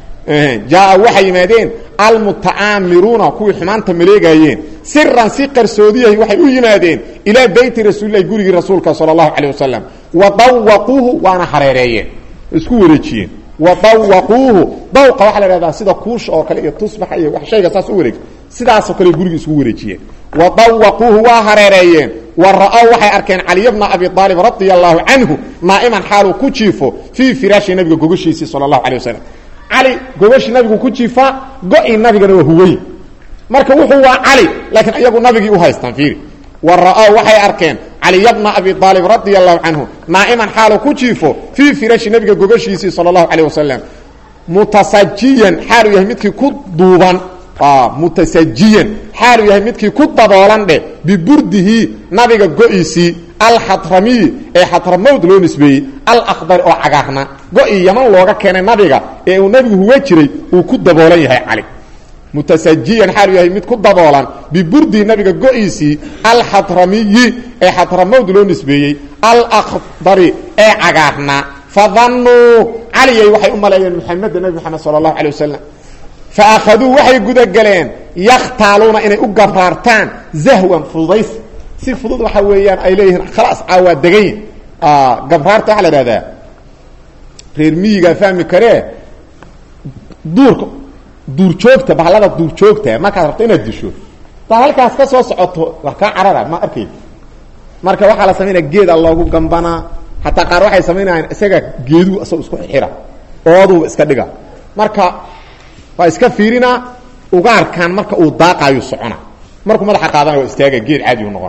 A: jaaa waxay yimaadeen almuta'aamiruuna kuwii xumaanta maleegaayeen siran si qarsoodiyahay waxay u yimaadeen ilaa beyti rasuulilahi gurigii rasuulka sala allahu calayh wasalam wa dawaquuhu waana hareereeyeen isku wareejiyeen wa dawaquuhu dawqa waxaa la ihahdaa sida kuusha oo kale iyo tusbaxa iyo wax shayga saas u wareeg sidaasoo kale gurigii iskugu wareejiyeen wa dawaquuhu waa hareereeyeen wa ra'ow waxay arkeen caliy bna abi aalib radia allahu canhu naa'iman xaaluu ku jiifo fii firaashi nabiga gogashiisii sala allahu calay wasalam cali gogashii nabigu ku jiifaa go-ii nabigana waa huwey marka wuxuu waa cali laakiin iyagu nabigii u haystaan fiiri wa ra'ow waxay arkeen caliy bna abi aalib radia allahu canhu naa'iman xaaluu ku jiifo fii firaashi nabiga gogashiisii sala allahu calayh wasalam mutasajiyan xaaluu yahay midkii ku duuban mutasajiyan xaaluu yahay midkii ku daboolan dheh biburdihi nabiga go-iisii alxadramiyi ee xadramowd loo nisbeeyey alakdari oo cagaarna go-ii yaman looga keenay nabiga ee uu nabigu huga jiray uu ku daboolan yahay cali mutasajiyan xaaluu yahay mid ku daboolan biburdihi nabiga go-iisii alxadramiyi ee xadramowd loo nisbeeyey alakdari ee cagaarna fadannuu caliyay waxay u maleeyeen muxameda nebi moxamed sala allahu calay wasalam faahaduu waxay gudagaleen yakhtaaluuna inay u gabraartaan zahwan fududays si fudud waxa weeyaan ay leeyihiin khalaas caawaa degayn gabraarta waxaa la ihahdaa reer miyigaa fahmi karee duurka duurjoogta bahalada duurjoogta markaad rabto inaad disho taad halkaas ka soo socoto waa kaa carara ma arkay marka waxaa la samaynaya geeda loogu gambanaa hataa qaar waxay samaynayaan isaga geeduhu isagoo isku xira ooduba iska dhiga marka waa iska fiirinaa ugaarkan marka uu daaqaayu socona markuu madaxa qaadana waa istaaga geed caadiu noqon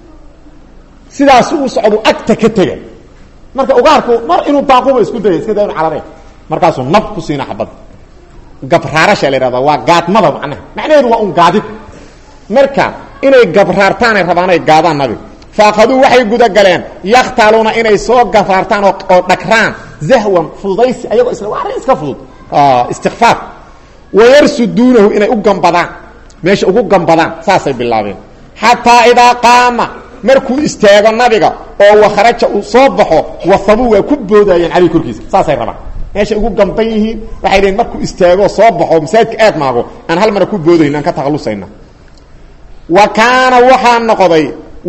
A: sidaas uu socdu agta ka tega marka ugaarku mar inuu daaquba isku daya iska daa inu carare markaasuu nab ku siina xabadda gabraarasha la ihahda waa gaadmada macnaha macnaheedu waa un gaadid marka inay gabraartaanay rabaanay gaadaan nabiga faakaduu waxay gudagaleen yakhtaaluuna inay soo gabraartaan oo dhagraan zahwan fududaysi ayagoo isla waa arrin iska fudud istikfaar wayarsuduunahu inay u gambadaan meesha ugu gambadaan saasay bilaabeen xataa idaa qaama markuu istaago nabiga oo wakhraja uu soo baxo wasabuu waa ku boodayeen caleyh korkiisa saasay rabaan meeshay ugu gamban yihiin waxay leeyiin markuu istaago soo baxo masaajidka aad maago aan hal mara ku boodayn aan ka takhallusayna wa kaana waxaa noqday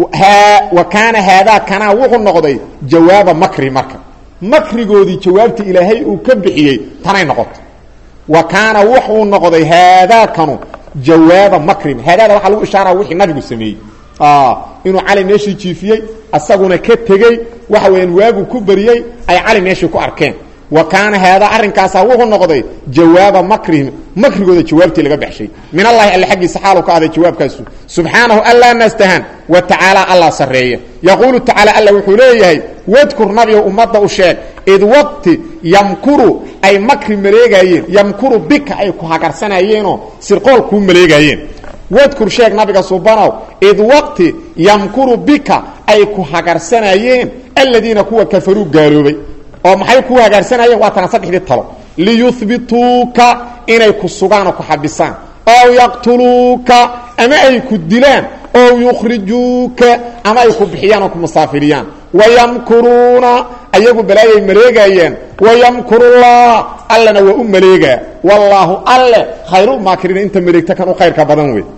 A: wa kaana haadaa kanaa wuxuu noqday jawaaba makri marka makrigoodii jawaabta ilaahay uu ka bixiyey tanay noqoto wa kaana wuxuu noqday haadaakanu jawaaba makrin haadaada waxaa lagu ishaara wixii nabigu sameeyey inuu cali meeshii jiifiyey asaguna ka tegey waxa weeyaan waagu ku beriyey ay cali meeshii ku arkeen wa kaana haadaa arrinkaasaa wuxuu noqday jawaaba makrihim makrigooda jawaabtii laga baxshay min allahi alle xaggiisa xaalu ka ahday jawaabkaasu subxaanahu allaa nastahan wa tacaala allah sarreeya yaquulu tacaala alla wuxuu leeyahay wadkur nabiga ummadda u sheeg id waqti yamkuru ay makri maleegaayeen yamkuru bika ay ku hagarsanayeenoo sirqool kuu maleegaayeen wadkur sheeg nabiga subanow id waqti yamkuru bika ay ku hagarsanayeen aladiina kuwa kafaruu gaaloobay oo maxay ku hagaarsanayeen waa tana saddexdii talo liyuhbituuka inay ku sugaan oo ku xabisaan ow yaqtuluuka ama ay ku dilaan ow yukhrijuuka ama ay ku bixiyaan oo ku musaafiriyaan wayamkuruuna ayagu balaayay maleegayeen wayamkurullah allena waa u maleegaa wallaahu alle khayrulmaakiriina inta maleegta kan u khayrka badan wey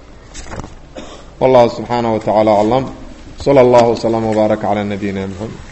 A: والله سبحانه وتعالى أعلم صلى الله وسلم وبارك على نبينا محمد